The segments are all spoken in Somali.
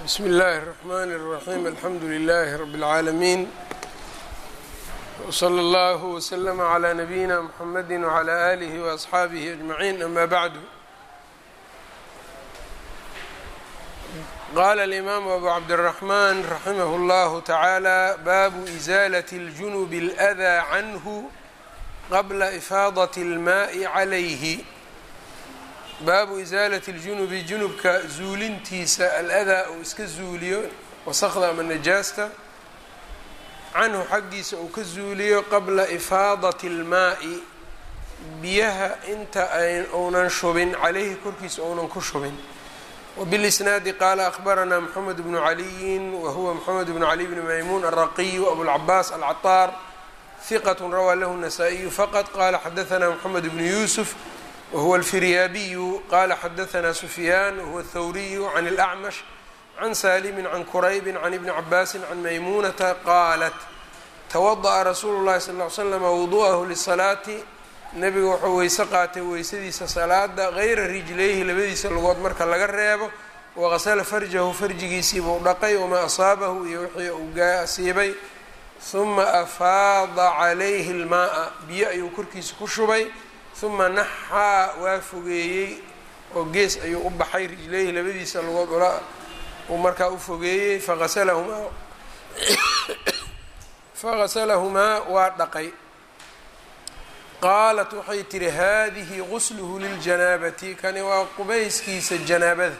bsmi اllahi الرحmn الرaحيم alxamdu لlh رb العaalمين وslى اllه وsلم عlى نbyina mحamd وعlى آlih وأصxaabih أجمعين ama bعd qala الإmam أbu cabdالرحmn raximh اllah taعalى babu إزاlaة الجuنب الأdى cnه qabla إfaadaة الmaء عlayh baabu isaalati اljunubi junubka zuulintiisa al-adaa uu iska zuuliyo wasaqda ama najaasta canhu xaggiisa uu ka zuuliyo qabla ifaadati اlmaa'i biyaha inta uunan shubin calayhi korkiisa uunan ku shubin wbilisnaadi qaala akhbaranaa mxamed bnu caliyin wahuwa mxamed bnu cali bni maymuun alraqiyu abulcabaas alcaطaar hiqat rawaa lahu الnasaa-iyu faqad qala xadaanaa mxamed bnu yuusuf whuwa alfiryaabiyu qala xadaanaa sufyaan wahuwa athawriyu can اlacmash can saalimi can kuraybi can ibni cabaasi can maymuunata qaalat tawada'a rasuulu llahi sal l slama wudu'ahu lisalaati nebiga wuxuu weyse qaatay weysadiisa salaada gayra rijlayhi labadiisa lugood marka laga reebo waqasala farjahu farjigiisiibuu dhaqay wamaa asaabahu iyo wixii uu gaasiibay huma afaada calayhi اlmaaa biyo ayuu korkiisa ku shubay uma naxaa waa fogeeyey oo gees ayuu u baxay rijlayhi labadiisa lugood ula uu markaa u fogeeyey faqasalahumaa faqasalahumaa waa dhaqay qaalat waxay tihi haadihi gusluhu liljanaabati kani waa qubayskiisa janaabada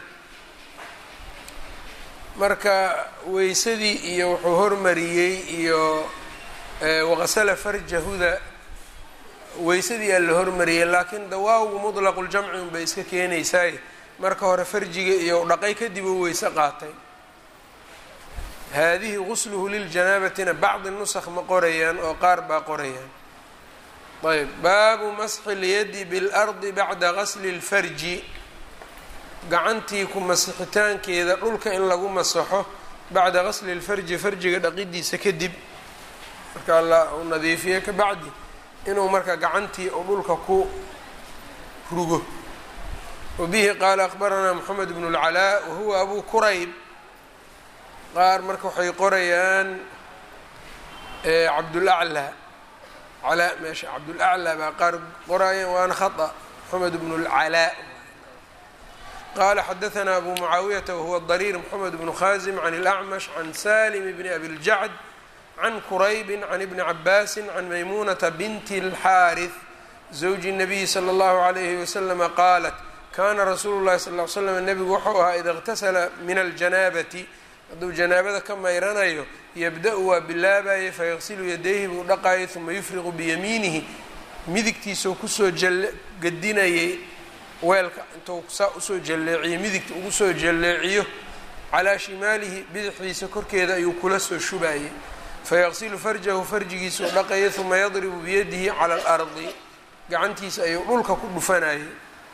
marka weysadii iyo wuxuu hormariyey iyo waqasala farjahuda weysadii aa la hormariyay laakiin dawaawgu mutlaqu ljamci unbay iska keenaysaay marka hore farjiga iyo dhaqay kadib uu weyse qaatay haadihi gusluhu liljanabatina bacdi nusakh ma qorayaan oo qaar baa qorayaan ayb baabu masxi lyadi biاlardi bacda gasli اlfarji gacantii ku masixitaankeeda dhulka in lagu masaxo bacda gasli اlfarji farjiga dhaqidiisa kadib marka la u nadiifiye ka bacdi inuu marka gacantii uu dhulka ku rugo wabihi qaala akhbaranaa moxamed bnu اlcalaa wahuwa abu kurayb qaar marka waxay qorayaan cabdulaclaa calaa meesha cabdulaclaa baa qaar qorayaan waana khata moxamed bnu اlcalaa qaala xadaanaa abu mucaawiyata wahuwa dariir moxamed bnu khaasim can اlacmash can salim bni abi ljacd can kuraybi can ibni cabaasi can maymuunata binti اlxaariث zawji الnabiyi slى اllahu عalayhi waslama qaalat kana rasuulu llahi sal l slam nebigu wuxuu ahaa ida اqtasala min aljanaabati hadduu janaabada ka mayranayo yabda-u waa bilaabayay fayaqsilu yadayhi buu dhaqayay uma yufriqu biyamiinihi midigtiisau kusoo gadinayay weelka intuu saa usoo jalleeciyo midigta ugu soo jalleeciyo calaa shimaalihi bidixdiisa korkeeda ayuu kula soo shubayay fayaqsilu farjahu farjigiisuu dhaqayay uma yadribu biyadihi cala alardi gacantiisa ayuu dhulka ku dhufanayay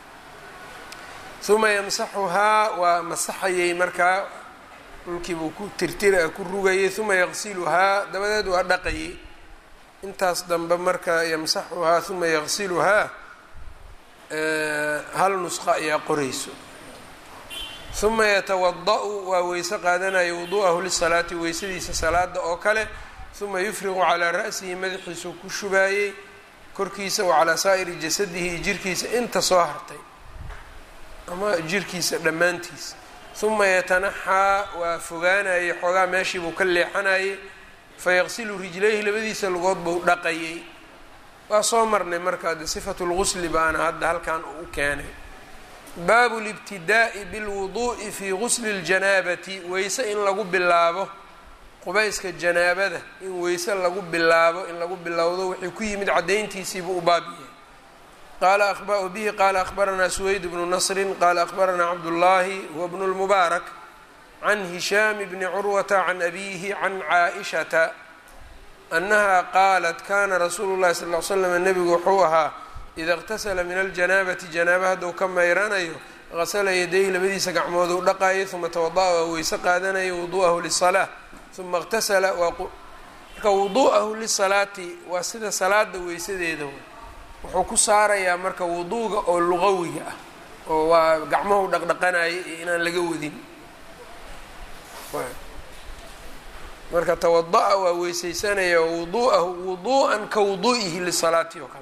uma yamsaxuhaa waa masaxayay markaa dhulkiibuu ku tirtira ku rugayay uma yaqsiluhaa dabadeed waa dhaqayay intaas dambe marka yamsaxuhaa uma yaqsiluhaa hal nusqa ayaa qorayso uma yatawada-u waa weyse qaadanaya wudu'ahu lisalaati weysadiisa salaada oo kale uma yufriqu calaa ra'sihi madaxiisuu ku shubaayey korkiisa wa calaa saa'iri jasadihi iyo jirkiisa inta soo hartay ama jirkiisa dhammaantiisa uma yatanaxaa waa fogaanayay xoogaa meeshiibuu ka leexanayay fayaqsilu rijlayhi labadiisa lugood buu dhaqayay waa soo marnay marka de sifatu lgusli baana hadda halkan uu u keenay baabu libtidaa'i bilwuduu'i fii gusli اljanaabati weyse in lagu bilaabo qubayska janaabada in weyse lagu bilaabo in lagu bilowdo wixii ku yimid caddayntiisiibuu u baab yahay qaala bihi qaala akhbaranaa suweyd bnu nasrin qaala akhbaranaa cabdullaahi huwa bnu lmubaarak can hishaam bni curwata can abiihi can caaishata annaha qaalat kana rasuulu llahi sal l slam nebigu wuxuu ahaa ida اqtasala min aljanaabati janaaba hadduu ka mayranayo qasala yadayhi labadiisa gacmood uu dhaqayo uma tawada'a waa weyse qaadanayo wudu'ahu lisalaa uma اqtasala marka wudu'ahu lisalaati waa sida salaada weysadeeda wuxuu ku saarayaa marka wuduuga oo luqawiga ah oo waa gacmahu dhaqdhaqanaya iyo inaan laga wadin marka tawada-a waa weysaysanaya wuduu'ahu wuduu'an ka wuduu'ihi lisalaati oo kale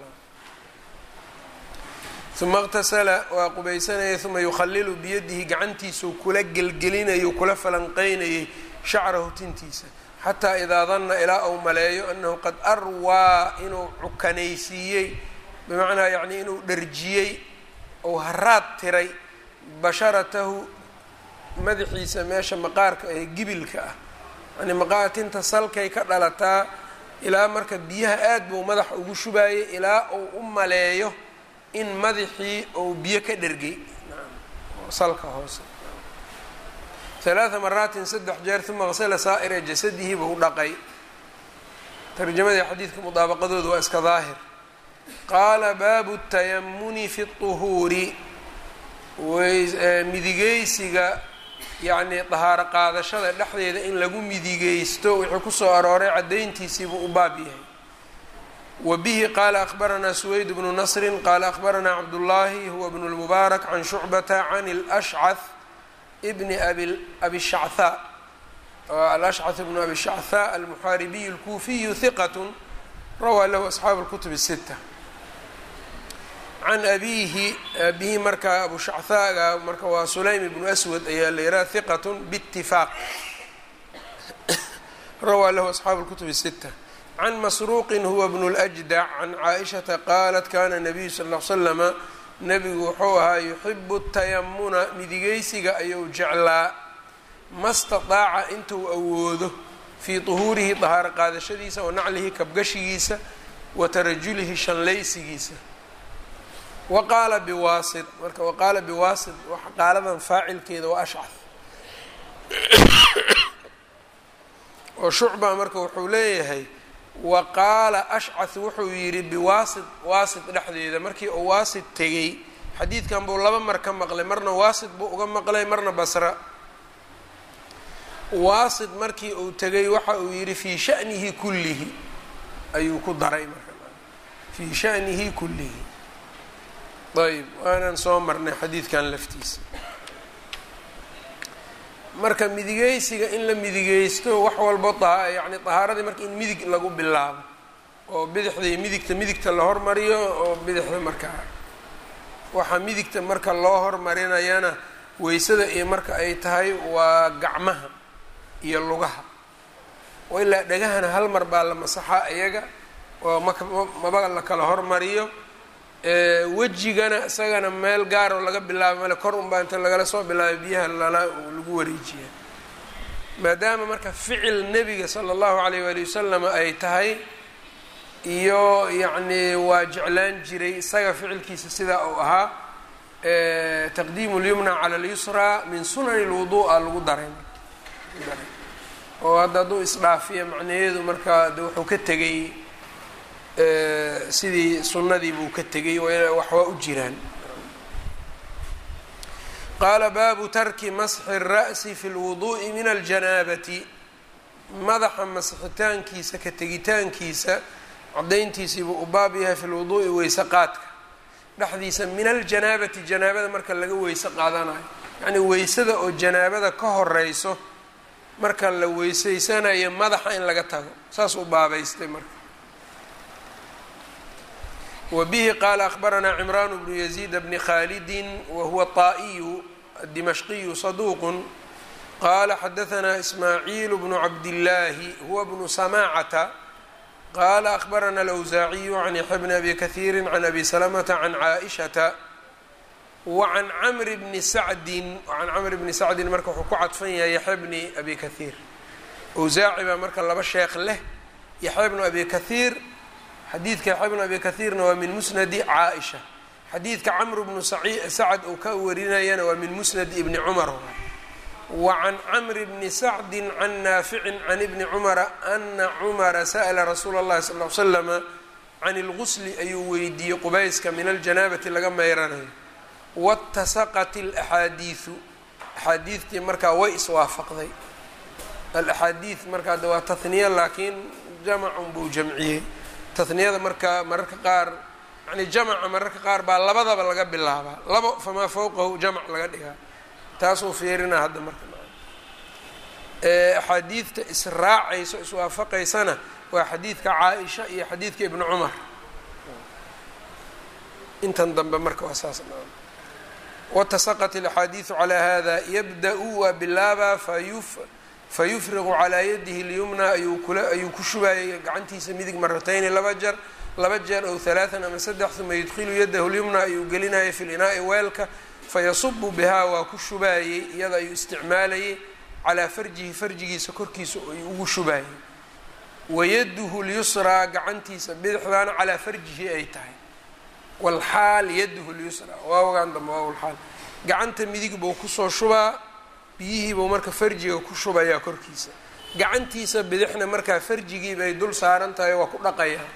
uma اqtasala waa qubaysanaya uma yukhalilu biyadihi gacantiisuu kula gelgelinayo kula falanqeynayay shacrahu tintiisa xataa idaa danna ilaa uu maleeyo anahu qad arwaa inuu cukanaysiiyey bimacnaa yani inuu dharjiyey ou haraad tiray basharatahu madaxiisa meesha maqaarka ee gibilka ah yani maqaar tinta salkay ka dhalataa ilaa marka biyaha aad buu madaxa ugu shubaayay ilaa uu u maleeyo in madaxii uu biyo ka dhergay salka hoose halaaa maraatin saddex jeer uma qasala saa'ira jasadihi buu dhaqay tarjamadii xadiidka mudaabaqadooda waa iska daahir qaala baabu tayamuni fi طuhuuri midigeysiga yacnii dahaaro qaadashada dhexdeeda in lagu midigeysto wuxuu kusoo arooray caddayntiisiibuu u baab yahay wa bihi qaala akhbaranaa suweyd bnu nasrin qaala akhbaranaa cabdullaahi huwa bnu lmubaarak can shucbata can lashcath bni abi shachaa alashcath bnu abi shachaa almuxaaribiy alkuufiyu hiqat rawaa lahu asxaabu اlkutub الsita can abiihi abihi markaa abu shachaaga marka waa sulaym ibnu aswad ayaa la yiraha hiqat bاtifaaq rawaa lahu asxaabu اlkutub الsita can masruuqin huwa bnu اljdac can caaishata qaalat kana nabiyu sal l slama nebigu wuxuu ahaa yuxibu tayamuna midigeysiga ayuu jeclaa ma staطaaca intuu awoodo fii طuhuurihi dahaaro qaadashadiisa wa naclihi kabgashigiisa wa tarajulihi shanlaysigiisa wa qaala biwaasit marka wa qaala biwaasit qaaladan faacilkeeda waa ashcah oo shucba marka wuxuu leeyahay wa qaala ashcah wuxuu yidhi biwaasit waasit dhexdeeda markii uu waasit tegey xadiidkan buu laba mar ka maqlay marna waasit buu uga maqlay marna basra waasit markii uu tegay waxa uu yidhi fii shanihi kullihi ayuu ku daray marka fii shanihi kullihi ayb waanaan soo marnay xadiidkan laftiisa marka midigeysiga in la midigeysto wax walbo yani tahaaradii marka in midig lagu bilaabo oo bidixdii midigta midigta la hormariyo oo bidixda markaa waxaa midigta marka loo hormarinayana weysada iyo marka ay tahay waa gacmaha iyo lugaha oo ilaa dhagahana hal mar baa la masaxaa iyaga oo mak maba la kala hormariyo wejigana isagana meel gaaroo laga bilaabo male kor unbaa inta lagala soo bilaabay biyaha lala lagu wareejiya maadaama marka ficil nebiga sala allahu alayh waali wasalam ay tahay iyo yacni waa jeclaan jiray isaga ficilkiisa sidaa uu ahaa taqdiimu lyumna cala alyusraa min sunani lwuduu'a lagu daray oo hadda hadduu isdhaafiya macnaheedu marka de wuxuu ka tegay sidii sunnadii buu ka tegay wax waa u jiraan qaala baabu tarki masxi الra'si fi اlwuduءi min aljanaabati madaxa masxitaankiisa ka tegitaankiisa cadayntiisiibuu u baab yahay fi lwuduءi weyse qaadka dhexdiisa min aljanaabati janaabada marka laga weyse qaadanayo yacnii weysada oo janaabada ka horeyso marka la weyseysanayo madaxa in laga tago saas u baabaystay marka wbihi qaala akhbaranaa cimraan bnu yaziid bni khaalidi wahuwa طaa'iyu dimashqiyu saduuqu qaala xadaanaa ismaaciil bnu cabdillaahi huwa bnu samaacata qaala akhbarana alawsaaciyu can yaxya bni abi kahiiri can abi salamata can caaishata wacan camri bni sacdin can camri bni sacdin marka wuxuu ku cadfan yahay yaxya bni abi kahiir awsaaci baa marka laba sheekh leh yaxya bnu abi kahiir xadiidka yaxya bnu abi kahiirna waa min musnadi caaisha xadiidka camru bnu sacad uu ka warinayana waa min musnad ibni cumar wa can camri bni sacdi can naaficin can ibni cumara ana cumara sa'la rasuula اllahi sal l slama can اlgusli ayuu weydiiyey qubayska min aljanaabati laga meyranayo watasaqat alaxaadiidu axaadiidtii markaa way iswaafaqday alaxaadiid markaa de waa tahniya laakiin jamacun buu jamciyey taniyada marka mararka qaar yani jamaca mararka qaar baa labadaba laga bilaabaa labo famaa fowqahu jamac laga dhigaa taasuu fiirina hadda marka axaadiidta israacayso iswaafaqaysana waa xadiidka caa-isha iyo xadiidka ibnu cumar intan dambe marka waa saas watasaqat alaxaadiidu calaa hada yabda-u waa bilaabaa fayufriqu calaa yadihi lyumna ayuu ku shubaayay gacantiisa midig maratayni laba jeer laba jeer ow halaaan ama saddex uma yudkilu yadahu lyumna ayuu gelinaya fi linaa'i weelka fayasubu bihaa waa ku shubaayey iyada ayuu isticmaalayay calaa farjihi farjigiisa korkiisa ayuu ugu shubaayey wayaduhu lyusraa gacantiisa bidixdaana calaa farjihi ay tahay walxaal yaduhu lyusraa waawagaan dambe waa walxaal gacanta midig buu kusoo shubaa biyihii buu marka farjiga ku shubayaa korkiisa gacantiisa bidixna markaa farjigii bay dul saaran tahay waa ku dhaqayaa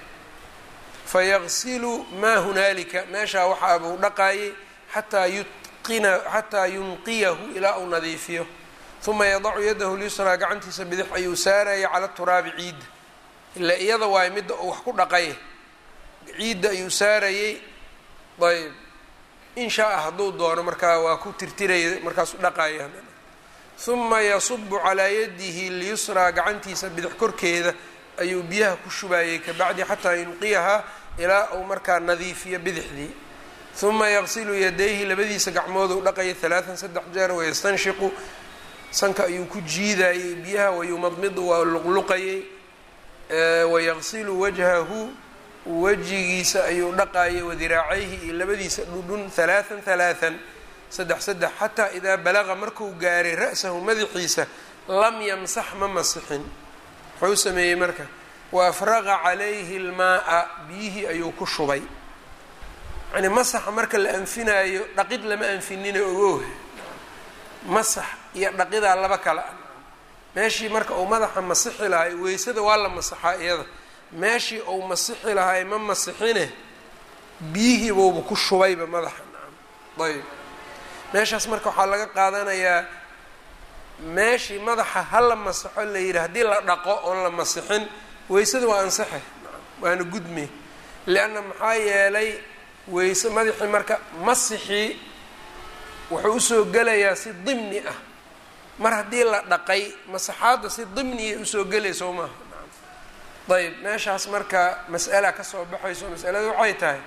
fayaqsilu maa hunaalika meeshaa waxaa buu dhaqaayay xataa yutqina xataa yunqiyahu ilaa uu nadiifiyo uma yadacu yadahu lyusraa gacantiisa bidix ayuu saaraya cala turaabi ciidda ilaa iyada waay midda uu wax ku dhaqay ciidda ayuu saarayey ayb in shaa-a hadduu doono markaa waa ku tirtiraya markaasu dhaqaya uma yasubu calaa yadihi lyusraa gacantiisa bidix korkeeda ayuu biyaha ku shubaayey kabacdi xataa yunqiyahaa ilaa uu markaa nadiifiyo bidixdii uma yaqsilu yadayhi labadiisa gacmooduu dhaqaya halaaan saddex jeer wayastanshiqu sanka ayuu ku jiidayey biyaha wayumadmidu waa luqluqayey wayaqsilu wajhahu wejigiisa ayuu dhaqaayay wadiraacayhi iyo labadiisa dhudhun halaaan halaaan saddex saddex xataa idaa balaqa markuu gaaray ra-sahu madaxiisa lam yamsax ma masixin wuxuu sameeyey marka wa afraqa calayhi lmaa-a biyihii ayuu ku shubay yani masaxa marka la anfinaayo dhaqid lama anfinina ogooha masax iyo dhaqidaa laba kale ah meeshii marka uu madaxa masixi lahay weysada waa la masaxaa iyada meeshii uu masixi lahay ma masixine biyihii buuba ku shubayba madaxa ayb meeshaas marka waxaa laga qaadanayaa meeshii madaxa ha la masaxo la yidhi haddii la dhaqo oon la masixin weysada waa ansaxe waana gudme lianna maxaa yeelay weyse madaxii marka masixii wuxuu usoo gelayaa si dimni ah mar haddii la dhaqay masaxaadda si dimniya usoo gelay soo maaha ayb meeshaas marka mas'ala kasoo baxayso masalada waxay tahay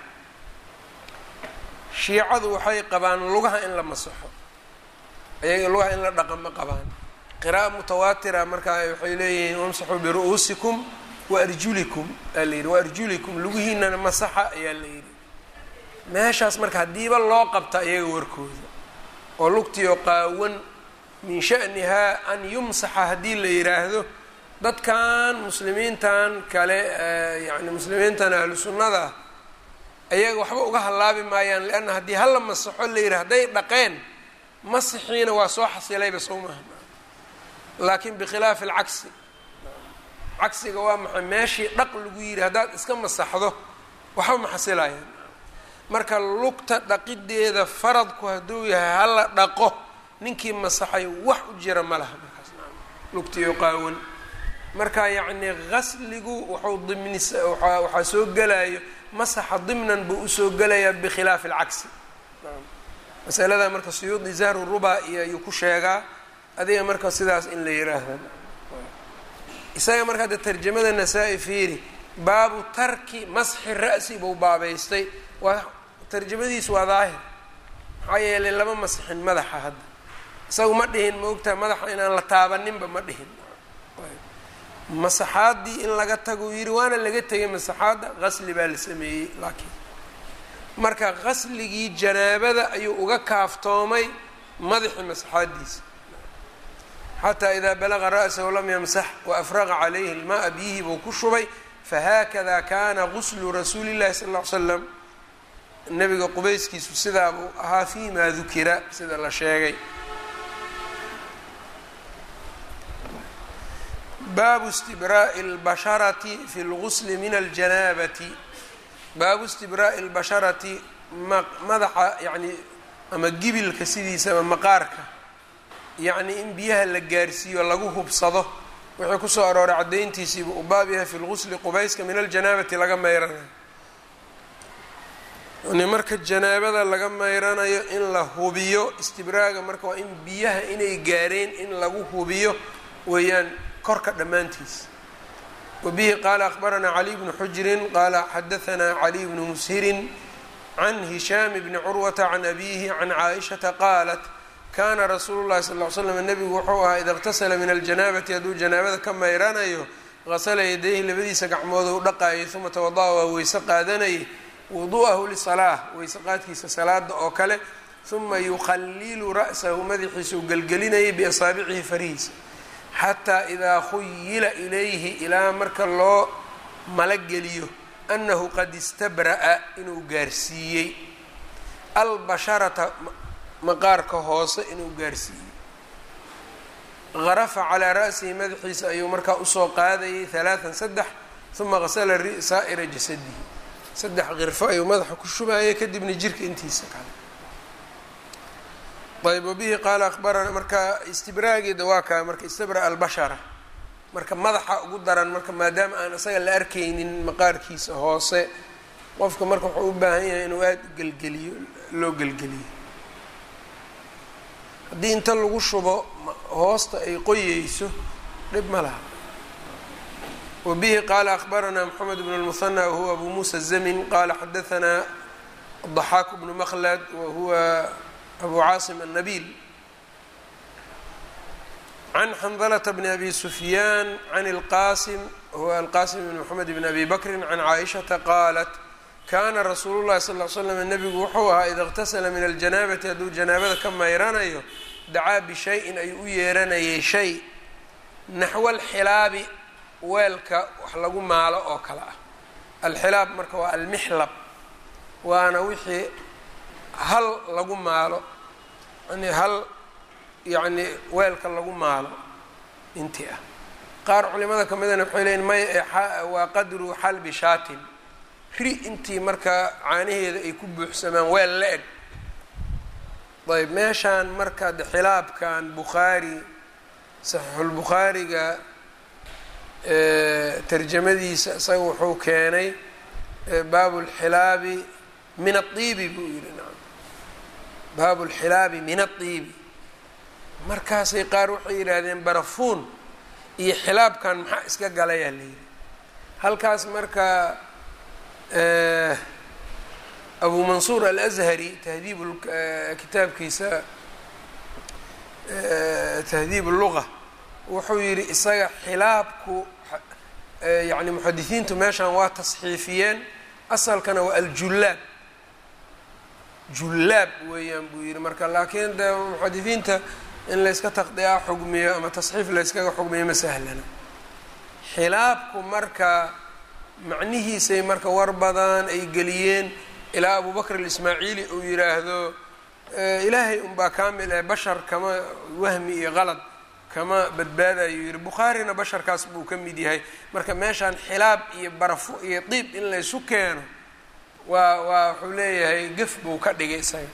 shiicadu waxay qabaan lugaha in la masaxo ayaga lugaha in la dhaqa ma qabaan qira'a mutawaatira markaa waxay leeyihiin wamsaxuu biru'uusikum waarjulikum aa la yidhi waarjulikum lugihiinana masaxa ayaa la yidhi meeshaas marka haddiiba loo qabta iyaga warkooda oo lugtiyo qaawan min sha'nihaa an yumsaxa haddii la yidhaahdo dadkan muslimiintan kale yani muslimiintan ahlu sunnada ayaga waxba uga hallaabi maayaan lianna haddii hala masaxo la yidhi hadday dhaqeen masixiina waa soo xasilayba soo maaha laakiin bikhilaafi alcagsi cagsiga waa maxay meeshii dhaq lagu yidhi haddaad iska masaxdo waxba ma xasilayaan marka lugta dhaqideeda faradku hadduu yahay hala dhaqo ninkii masaxay wax u jira ma laha markaas lugtiyo qaawan marka yacni qasligu wuxuu dimnis waxaa soo gelayo masaxa dimnan buu usoo gelayaa bikhilaafi alcagsi masalada marka suyuudi zahru ruba iyo ayuu ku sheegaa adiga marka sidaas in la yiraahda isaga marka hadda tarjamada nasaa-i fiiri baabu tarki masxi ra'si buu baabaystay waa tarjamadiisu waa daahir maxaa yeelay lama masixin madaxa hadda isagu ma dhihin maogtaha madaxa inaan la taabaninba ma dhihin masaxaaddii in laga tago yidhi waana laga tegay masaxaadda qasli baa la sameeyey laakiin marka qasligii janaabada ayuu uga kaaftoomay madaxii masaxaaddiisa xataa idaa balaqa ra'sahu lam yamsax waafraqa calayhi ilmaa biyihii buu ku shubay fahaakada kana guslu rasuuli llahi sala ll ly slam nabiga qubayskiisu sidaa buu ahaa fi ma dukira sida la sheegay baabu istibraa'i اlbasharati fi اlgusli min aljanaabati baabu istibraa'i اlbasharati madaxa yani ama gibilka sidiisa ama maqaarka yacni in biyaha la gaarsiiyo lagu hubsado wixii kusoo arooray caddayntiisiiba u baab yahay fi lgusli qubayska min aljanaabati laga mayranayo yani marka janaabada laga mayranayo in la hubiyo istibraaga marka waa in biyaha inay gaareen in lagu hubiyo weeyaan korka dhammaantiis wabihi qaala akhbaranaa caliy bnu xujirin qaala xadahanaa caliy bnu mushirin can hishaam bni curwata can abiihi can caaishata qaalat kaana rasuulu llahi sal l slam nebigu wuxuu ahaa ida اqtasala min aljanaabati hadduu janaabada ka mayranayo qasala yadayhi labadiisa gacmood u dhaqaayay uma tawada'a waa weyse qaadanayay wudu'ahu lisalaa weyse qaadkiisa salaada oo kale uma yukhalilu ra'sahu madaxiisuu gelgelinayay biasaabicihi farihiisa xataa idaa khuyila ilayhi ilaa marka loo malageliyo annahu qad istabra'a inuu gaarsiiyey albasharata maqaarka hoose inuu gaarsiiyey harafa calaa ra'sihi madaxiisa ayuu markaa usoo qaadayay halaatan saddex uma qasala saa'ira jasadihi saddex qirfo ayuu madaxa ku shubaayay kadibna jirka intiisa kale ayb wabihi qaala akhbarana marka istibraageeda waa kaa marka istabra albashara marka madaxa ugu daran marka maadaama aan isaga la arkaynin maqaarkiisa hoose qofka marka wuxuu u baahan yahay inuu aada gelgeliyo loo gelgeliyo haddii inta lagu shubo hoosta ay qoyeyso dhib ma laha wabihi qaala akhbaranaa moxamed bn اlmuhanى wahuwa abu muusa zamin qaala xadahanaa ضaxaak bnu mklad wahuwa abu caasim الnabil can xandalة bn abi sufyaan can اlqasim huwa alqasim bn mxamed bn abi bakri can caaishaةa qaalat kana rasuulu llahi sal l slam nebigu wuxuu ahaa ida اqtasala min aljanaabati hadduu janaabada ka mayranayo dacaa bishayin ayuu u yeeranayay shay naxwa alxilaabi weelka wax lagu maalo oo kale ah alxilaab marka waa almixlab waana wixii hal lagu maalo yani hal yacni weelka lagu maalo intii ah qaar culimada ka midana waxay leyiin may waa qadru xalbi shaatin ri intii markaa caanaheeda ay ku buuxsamaan weel la eg ayb meeshaan marka de xilaabkan bukhaari saxiixulbukhaariga tarjamadiisa isaga wuxuu keenay baabu lxilaabi min aiibi buu yihi naam baabu lxilaabi min aiibi markaasay qaar waxay yidhaahdeen barafuun iyo xilaabkan maxaa iska galayaa la yidhi halkaas marka abu mansuur alazhari tahdiib kitaabkiisa tahdiib luga wuxuu yidhi isaga xilaabku yani muxadisiintu meeshan waa tasxiifiyeen asalkana waa aljullaab jullaab weeyaan buu yidhi marka laakiin de muxadisiinta in layska taqdiyaa xugmiyo ama tasxiif layskaga xugmiyo ma sahlana xilaabku marka macnihiisay marka war badan ay geliyeen ilaa abu bakr alismaaciili uu yidhaahdo ilaahay unbaa kaamil ee bashar kama wahmi iyo qalad kama badbaadayo yihi bukhaarina basharkaas buu ka mid yahay marka meeshaan xilaab iyo barafo iyo diib in laysu keeno waa waa wuxuu leeyahay gef buu ka dhigay isaga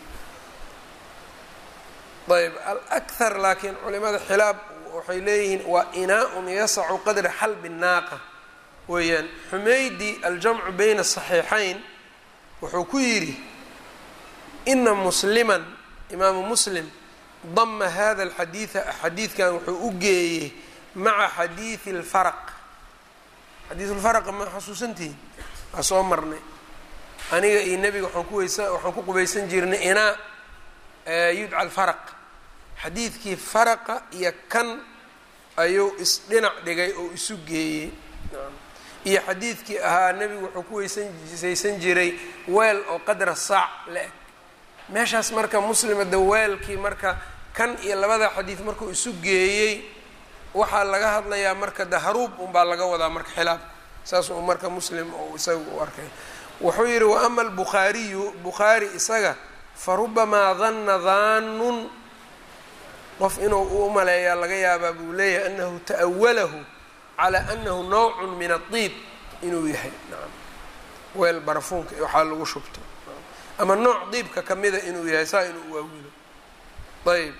ayb alakhar laakiin culimada xilaab waxay leeyihiin waa inaa-un yasacu qadra xalbi naaqa weeyaan xumeydi aljamcu bayna asaxiixayn wuxuu ku yidhi ina musliman imaamu muslim dama hada alxadiida xadiidkan wuxuu u geeyey maca xadiidi اlfaraq xadiidulfaraqa ma xasuusantihin waa soo marnay aniga iyo nebiga waxaan ku weysa waxaan ku qubaysan jirnay inaa yudca alfaraq xadiidkii faraqa iyo kan ayuu isdhinac dhigay oo isu geeyey iyo xadiidkii ahaa nebigu wuxuu ku weysaysan jiray weel oo qadra saac la eg meeshaas marka muslima de weelkii marka kan iyo labada xadiid markuu isu geeyey waxaa laga hadlayaa marka de haruub unbaa laga wadaa marka xilaabka saas uu marka muslim uu isaga u arkay wuxuu yidhi wa ama albukhaariyu bukhaari isaga fa rubamaa danna daanun qof inuu u maleeyaa laga yaabaa buu leeyahay anahu ta'awalahu calaa anahu nawcun min adiib inuu yahay nacam weel barafuunka waxaa lagu shubto ama nooc diibka kamida inuu yahay saa inuu waawilo ayb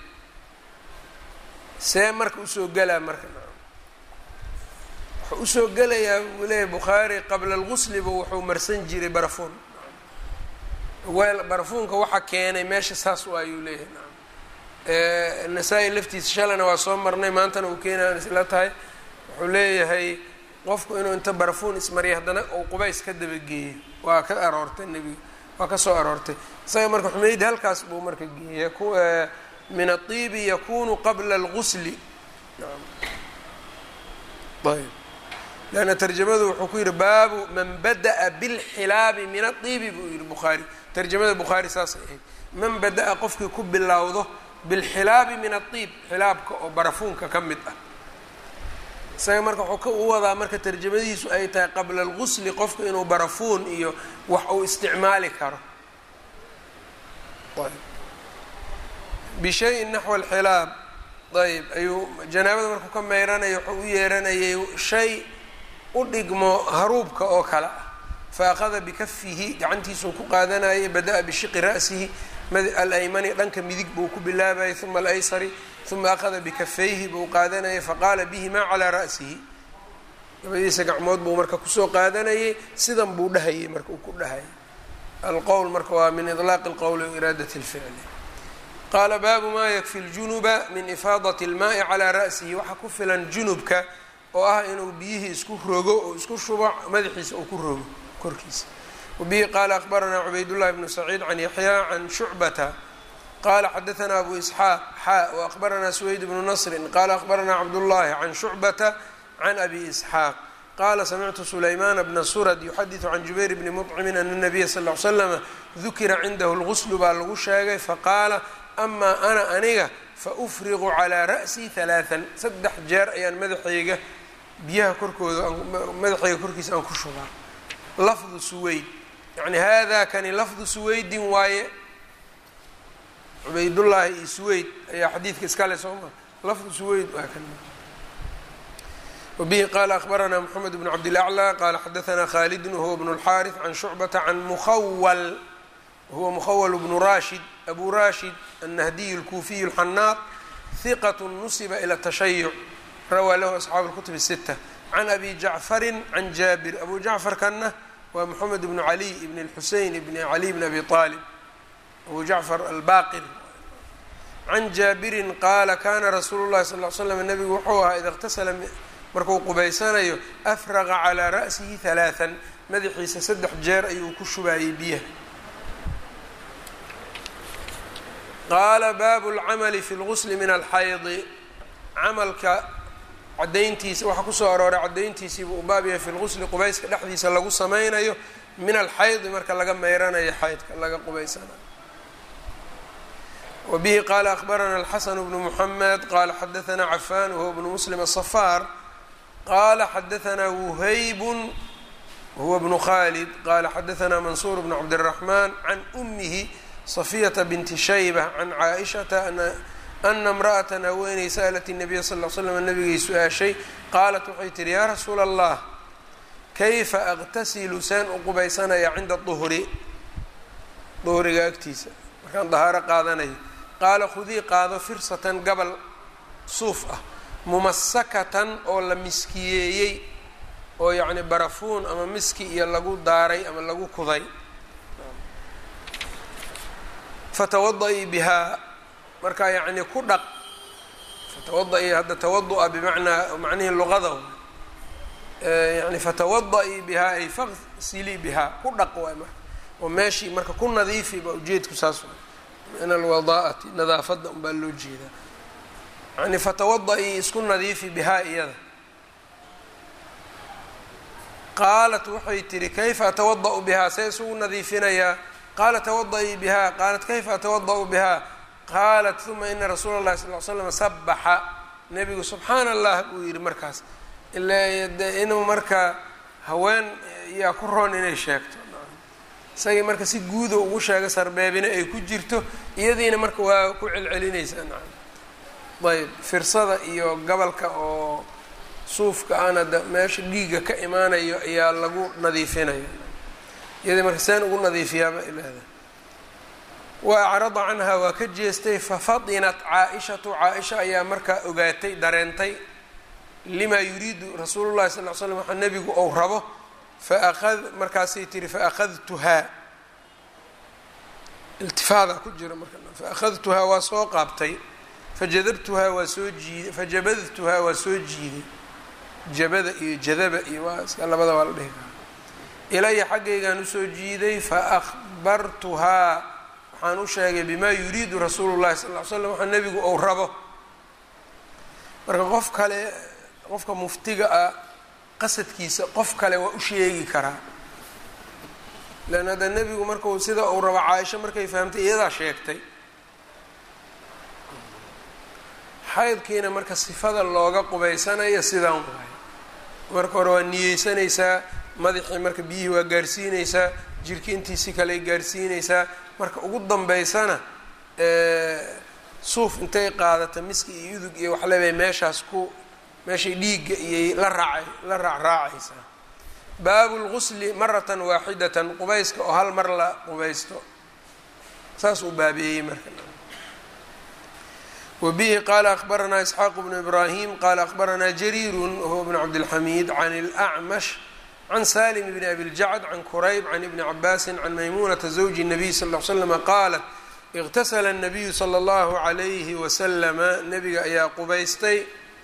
see marka usoo gelaa marka wuxuu usoo gelayaa buu leeyahay bukhaari qabla algusliba wuxuu marsan jiray barafuun weel barafuunka waxa keenay meesha saas u ayuu leeyahay nacam nasaa-i laftiisa shalana waa soo marnay maantana uu keenaan isla tahay wuxuu leeyahay qofku inuu inta barafuun ismariya haddana uu qubays ka dabageeyo waa ka aroortay nebiga waa ka soo aroortay isaga marka xumeyd halkaas buu marka geeya min aiibi yakunu qabla algusli ayb leanna tarjamadu wuxuu ku yihi baabu man bada'a bilxilaabi min aiibi buu yihi bukhaari tarjamada bukhaari saasay ahayd man bada-a qofkii ku bilowdo bilxilaabi min aiib xilaabka oo barafuunka ka mid ah isaga marka wuxuu u wadaa marka tarjamadiisu ay tahay qabla algusli qofka inuu barafuun iyo wax uu isticmaali karo bishayin naxwa alxilaab ayb ayuu janaabada markuu ka meyranaya wuxuu u yeeranayay shay u dhigmo haruubka oo kale ah fa akhada bikafihi gacantiisuu ku qaadanayay bada-a bishiqi ra'sihi alaymani dhanka midig buu ku bilaabayay uma alaysari uma akhada bikafayhi buu qaadanayay faqaala bihimaa calaa ra'sihi labadiisa gacmood buu marka kusoo qaadanayay sidan buu dhahayay marka uu ku dhahayay alqowl marka waa min ilaaqi اlqowli wairaadat اlficli qaala baabu maa yakfi ljunuba min ifaadati اlmaai calaa ra'sihi waxaa ku filan junubka oo ah inuu biyihii isku rogo oo isku shubo madaxiisa uu ku rogo korkiisa wabihi qaala akbaranaa cubaydullahi bnu saciid can yaxyaa can shucbata qala xadaanaa abu isxaaq xaa waakbaranaa suweyd bnu nasrin qala akbaranaa cabdullahi can shucbata can abi isxaaq qala samictu sulaymaana bna surad yuxadiثu can jubayr bni mطcimin ana nabiya sal ly slama dukira cindahu lguslu baa lagu sheegay faqaala amaa ana aniga faufriqu calaa ra'sii halaaan saddex jeer ayaan madaxayga biyaha korkooda madaxayga korkiisa aan ku shubaa lafdu suweyd yani hada kani lafdu suweydin waaye cubaydullaahi iyo suweyd ayaa xadiidka iskale sooma lafdu suweyd waa kan wbihi qala akbaranaa mxamed bn cabdilaclى qala xadaanaa khalidun wahuwa bn اlxaariث can shucbata can mukhawal wahuwa mukhawal bnu rashid abu rashid annahdiy اlkuufiy اlxanaaq hiqat nusiba ilى tashayuc rawaa lahu asxaabu اlkutub الsita can abi jacfari can jaabir abu jacfarkanna waa moxamed bnu caliy ibn اlxusein ibn caliy bn abi طaalib abu jacfar albaqir can jaabirin qaala kana rasuulu اllahi sal ly slam nabigu wuxuu ahaa ida اqtasala markuu qubaysanayo afraqa calaa ra'sihi halaaan madaxiisa saddex jeer ayuu ku shubaayey biyaha qaala baabu lcamali fi lgusli min alxaydi camalka cadayntiisa waxaa kusoo arooray cadayntiisiibuu u baab yahay fi lgusli qubayska dhexdiisa lagu sameynayo min alxaydi marka laga meyranayo xaydka laga qubaysanayo wabihi qaala akbarana alxasan bnu muxamed qala xadaanaa cafan wahuwa bnu muslim asafaar qala xadaanaa wuhaybun huwa bnu khalid qala xadaanaa mansuur bnu cabdiraxman can umihi safiyata binti shayba can caaishata ana imra'atan haweeney sa'lat الnabiya sal l slam nabigay su-aashay qaalat waxay tihi yaa rasuula allah kayfa aqtasilu seen u qubaysanaya cinda duhri duhriga agtiisa markaan dahaaro qaadanayo qaala khudii qaado firsatan gabal suuf ah mumasakatan oo la miskiyeeyey oo yacni barafuun ama miski iyo lagu daaray ama lagu kuday fatawada-ii bihaa markaa yacni ku dhaq fatawada-ii hadda tawadu-a bimacnaa macnihii luqada yani fatawada-ii bihaa ay faqsilii bihaa ku dhaq waay marka oo meeshii marka ku nadiifi baa ujeedku saas waay min alwadaa'ati nadaafadda unbaa loo jeedaa yani fatawada-ii isku nadiifi bihaa iyada qaalat waxay tihi kayfa atawada-u bihaa see isugu nadiifinayaa qaala tawada-ii bihaa qaalat kayfa atawada-u bihaa qaalat uma ina rasuula اllahi sal l slam sabaxa nebigu subxaana allah buu yihi markaas ila de inuu marka haween yaa ku roon inay sheegto isagii marka si guuda ugu sheega sarbeebina ay ku jirto iyadiina marka waa ku celcelinaysaa nacam ayb firsada iyo gabalka oo suufka ana da meesha dhiigga ka imaanayo ayaa lagu nadiifinaya iyadii marka seen ugu nadiifiyaaba ilaahda wa acrada canha waa ka jeestay fafadinat caa-ishatu caa-isha ayaa markaa ogaatay dareentay limaa yuriidu rasuulu llahi sal l slam waxaa nebigu ou rabo faaqad markaasay tiri faakadtuhaa iltifaadaa ku jira marka faakadtuhaa waa soo qaabtay fajadabtuhaa waa soo jiiday fajabadtuhaa waa soo jiiday jabada iyo jadaba iyo waa iska labada waa la dhihi karaa ilaya xaggaygaan usoo jiiday fa akhbartuhaa waxaan u sheegay bimaa yuriidu rasuulu llahi sal ly slam waxaa nebigu ou rabo marka qof kale qofka muftiga ah qasadkiisa qof kale waa u sheegi karaa lan hadda nebigu markau sida uu rabo caaisho markay fahamtay iyadaa sheegtay xaydkiina marka sifada looga qubaysanayo sidaan waay marka hore waa niyeysanaysaa madaxii marka biyihii waa gaarsiinaysaa jirki intiisi kale gaarsiinaysaa marka ugu dambeysana suuf intay qaadata miski iyo udug iyo waxlebay meeshaas ku meeshay dhiigga iyay la raacay la raacraacaysaa baabu lgusli maratan waaxidatan qubayska oo hal mar la qubaysto saas uu baabeeyey marka wbihi qala akbaranaa isxaaq bnu ibrahim qala akbaranaa jariiru wahuwa bn cabdilxamiid can اlأcmash can salim bn abi ljacd can kurayb can ibni cabaasi can maymunata zawji الnabiy sal ll slama qaalat اqtasla الnabiyu slى اllahu عalayhi waslama nabiga ayaa qubaystay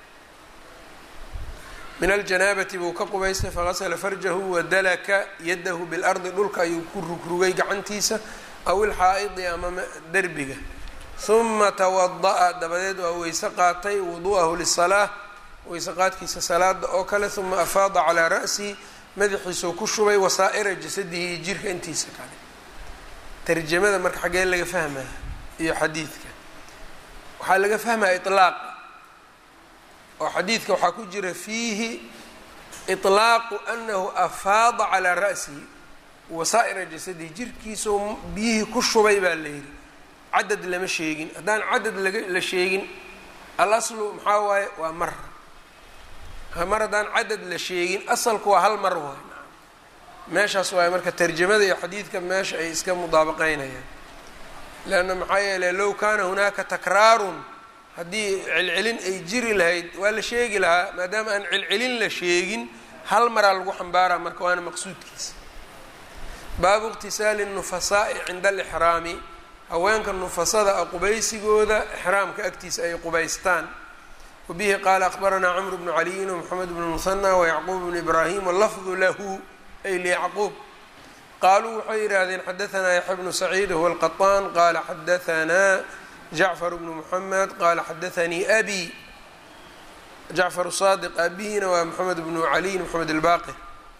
min aljanaabati buu ka qubaystay fagasla farjahu wadalaka yadahu biاlardi dhulka ayuu ku rugrugay gacantiisa aw ilxaa'idi ama derbiga huma tawada'a dabadeed waa weyse qaatay wudu'ahu lisalaa weyse qaadkiisa salaada oo kale huma afaada calaa ra'sihi madaxiisuu ku shubay wasaa'ira jasadihi iyo jirka intiisa kale tarjamada marka xaggee laga fahmaya iyo xadiidka waxaa laga fahmaya iطlaaqa oo xadiidka waxaa ku jira fiihi iطlaaqu anahu afaada calaa ra'sihi wasaa'ira jasadihi jirkiisuu biyihii ku shubay baa la yidhi cadad lama sheegin haddaan cadad laga la sheegin alaslu maxaa waaye waa mar mar haddaan cadad la sheegin asalku waa hal mar waay meeshaas waaye marka tarjamada iyo xadiidka meesha ay iska mudaabaqeynayaan leanna maxaa yeeley low kaana hunaaka takraarun haddii celcelin ay jiri lahayd waa la sheegi lahaa maadaama aan celcelin la sheegin hal maraa lagu xambaaraa marka waana maqsuudkiisa baabu iqtisaali nufasaa'i cinda alixraami haweenka nufasada a qubaysigooda ixraamka agtiisa ay qubaystaan wabihi qaala akbaranaa camru bnu caliyin wmoxamed bnu muhanى wayacquub bnu ibraahim wlafdu lahu ay liyacquub qaaluu waxay yidhaahdeen xadaanaa yaxya bnu saciid huwa alqaطaan qaala xadaanaa jacfar bnu muxamed qaala xadaanii abi jacfar saadiq aabihina waa moxamed bnu caliyin moxamed albaqir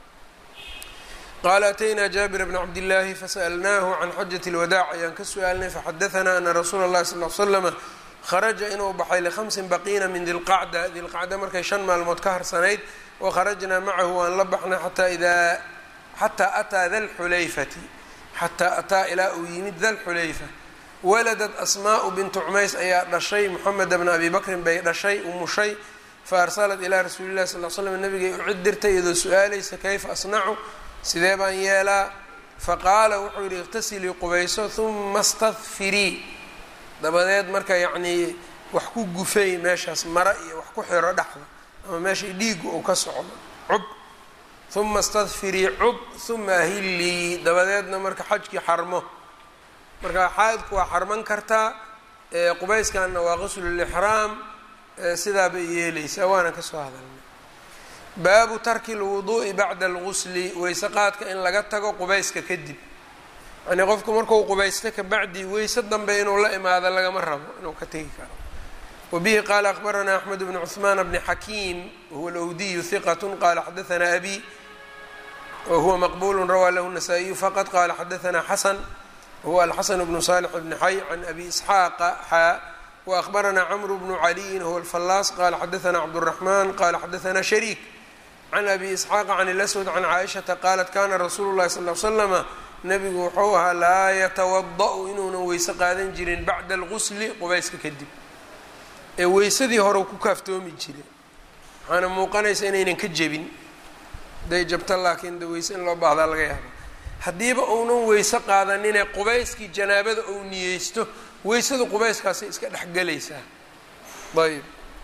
qaala ataynaa jaabir bna cabdillaahi fasalnaahu can xajat اlwadaac ayaan ka su-aalnay faxadaanaa ana rasuula اllahi sal l slama kharaja inuu baxay likhamsin baqiina min dilqacda dilqacda markay shan maalmood ka harsanayd wakharajnaa macahu waan la baxnay xataa idaa xataa ataa dalxulayfati xataa ataa ilaa uu yimid dalxulayfa waladad asmaa'u bintu cumays ayaa dhashay moxameda bna abi bakrin bay dhashay umushay fa arsalat ilaa rasuuli llahi sal l slam nabigay u cid dirtay iyadoo su-aalaysa kayfa asnacu sidee baan yeelaa faqaala wuxuu yidhi iqtasilii qubayso huma stadfirii dabadeed marka yacnii wax ku gufay meeshaas mara iyo wax ku xiro dhexda ama meeshay dhiigu uu ka socdo cub huma stadfirii cub huma ahillii dabadeedna marka xajkii xarmo marka xaadku waa xarman kartaa qubayskanna waa qaslulixraam sidaa bay yeelaysaa waana kasoo hadalnay baabu tarki lwuduu'i bacda algusli weyse qaadka in laga tago qubayska kadib yani qofku markuu qubaysta kabacdi weyse dambe inuu la imaado lagama rabo inuu ka tegi karo wabihi qaala akbaranaa axmed bnu cuثmaan bni xakiim wahuwa alwdiyu hiqat qaala xadaanaa abi wahuwa maqbulu rawaa lahu الnasaa-iyu faqad qaala xadaanaa xasan wahuwa alxasan bnu salix bni xay can abi isxaaqa xaa waakbaranaa cmru bnu caliyin huwa alfallaas qaala xadaanaa cabdالraxman qaala xadaanaa shariik can abi isxaaqa can اlaswad can caaishata qaalat kana rasuulu llahi sal l slama nabigu wuxuu ahaa laa yatawada-u inuunan weyse qaadan jirin bacda algusli qubayska kadib ee weysadii hore ku kaaftoomi jire waxaana muuqanaysa inaynan ka jebin haday jabto laakiin de weyse in loo baahdaa laga yaaba haddiiba uunan weyse qaadanine qubayskii janaabada ou niyeysto weysadu qubayskaasay iska dhexgelaysaa ayb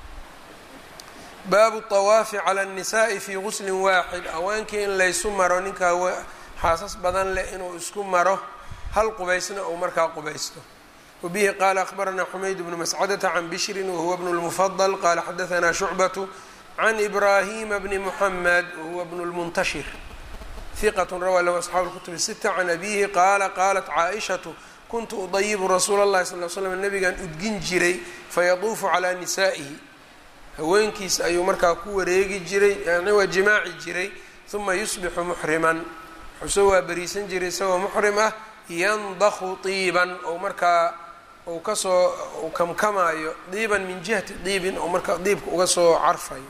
baabu طawaafi calى الnisaءi fi guslin waaxid haweenkii in laysu maro ninkaa xaasas badan leh inuu isku maro hal qubaysna uu markaa qubaysto wbihi qala akhbarana xumayd bnu mascadata can bishrin wahuwa bnu lmufadl qala xadaana shucbatu can ibrahima bni muxamed wahuwa bnu lmuntashir hiqat rawaa lahu asxaabu lkutub sita can abihi qaala qalat caaishatu kuntu udayibu rasuula اllahi sal l slam nabigan udgin jiray fayaduufu calaa nisaa'ihi haweenkiisa ayuu markaa ku wareegi jiray yani waa jimaaci jiray uma yusbixu muxriman xusoo waa beriisan jiray isagoo muxrim ah yandaku diiban ou markaa uu kasoo uu kamkamaayo diiban min jihati diibin ou markaa diibka uga soo carfayo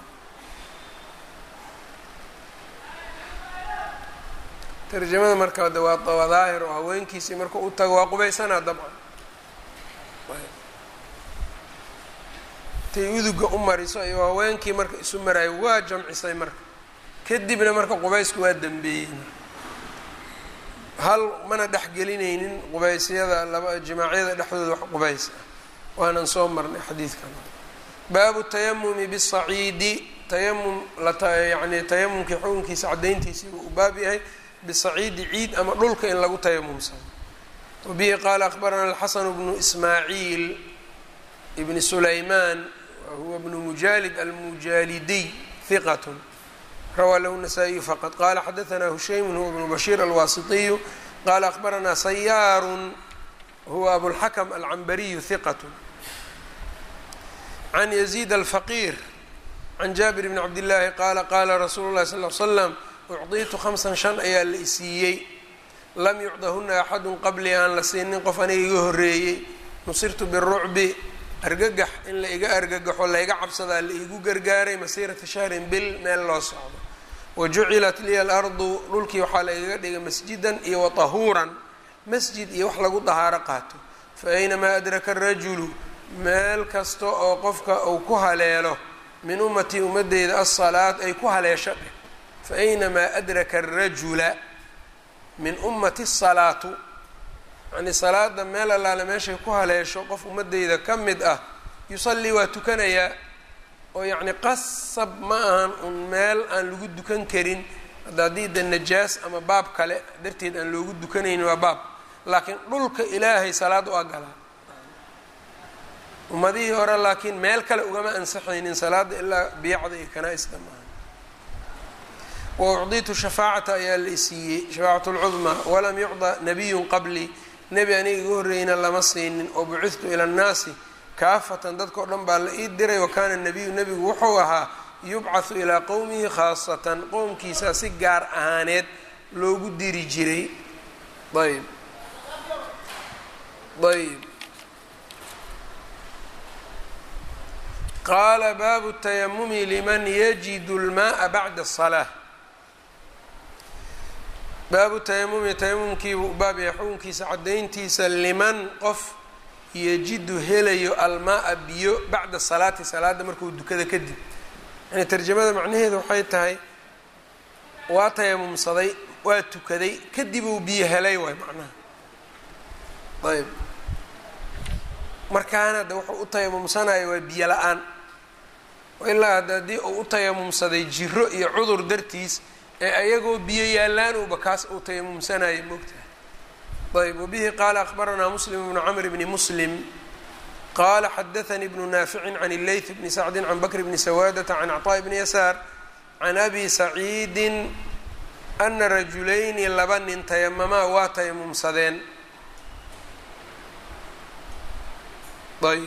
tarjamada marka de waa waa daahir oo haweenkiisii marka u tago waa qubaysanaa dabcan tay uduga u mariso ayuu haweenkii marka isu maraayo waa jamcisay marka kadibna marka qubaysku waa dambeeyey hal mana dhexgelinaynin qubaysyada laba jimaacyada dhexdooda wax qubays ah waanan soo marnay xadiidkan baabu tayamumi bisaciidi tayamum layani tayamumkii xukunkiisa cadayntiisii uu baab yahay bisaciidi ciid ama dhulka in lagu tayamumsado wabihi qaala akhbarana alxasanu bnu ismaaciil ibni sulaymaan wahuwa bnu mujaalid almujaalidiy hiqat rawaa lahu nasaa-iyu faqad qala xadaanaa hushaymun huwa bnu bashiir alwaasitiyu qala akhbaranaa sayaarun huwa abulxakm alcambariyu hiqat can yaziid alfaqiir can jaabir bni cabdillaahi qaala qaala rasuulu llahi sal l slam ucdiitu khamsan shan ayaa la isiiyey lam yucdahuna axadun qablii aan la siinin qof aniga iga horreeyey nusirtu birucbi argagax in la iga argagaxo layga cabsadaa la iigu gargaaray masiirata shahrin bil meel loo socdo wa jucilat liya alardu dhulkii waxaa la igaga dhigay masjidan iyo wa tahuuran masjid iyo wax lagu dahaaro qaato fa aynamaa adraka arajulu meel kasta oo qofka uu ku haleelo min ummatii ummadeyda asalaat ay ku haleesho dheh fa aynamaa adraka arajula min ummati salaatu yacnii salaada meel allaale meeshay ku haleesho qof ummadeyda ka mid ah yusallii waa tukanayaa oo yacni qasab ma ahan un meel aan lagu dukan karin hadda haddii de najaas ama baab kale darteed aan loogu dukanaynin waa baab laakiin dhulka ilaahay salaad u agalaa ummadihii hore laakiin meel kale ugama ansaxaynin salaada ilaa biyacda iyo kanaa-ista maaha wa ucdiitu shafaacata ayaa la isiiyey shafaacat lcudmaa walam yucda nabiyun qablii nebi aniga iga horreeyna lama siinin oo bucidtu ila annaasi kaafatan dadkao dhan baa la ii diray wa kaana nabiyu nebigu wuxuu ahaa yubcathu ilaa qowmihi khaasatan qowmkiisa si gaar ahaaneed loogu diri jiray ayb ayb qaala baabu tayamumi liman yajidu lmaaa bacda asalaa baabu tayamumi tayamumkiibuu baab yahay xukunkiisa caddayntiisa liman qof yajidu helayo almaa-a biyo bacda salaati salaada markuu dukada kadib yani tarjamada macnaheedu waxay tahay waa tayamumsaday waa tukaday kadib uu biyo helay waay macnaha ayb markaana de wuxuu u tayamumsanaya waa biyo la-aan ilaa hadda haddii uu u tayamumsaday jiro iyo cudur dartiis ee ayagoo biyo yaalaan uuba kaas uu tayamumsanaya moogtahay ayb wbihi qaala akhbaranaa muslim bnu cmr bni muslim qaala xadaanii bnu naaficin can اleyth bni sacdi can bakr bni sawaadata can cطaaء bni yasaar can abi saciidin ana rajulayni laba nin tayamamaa waa tayamumsadeen ayb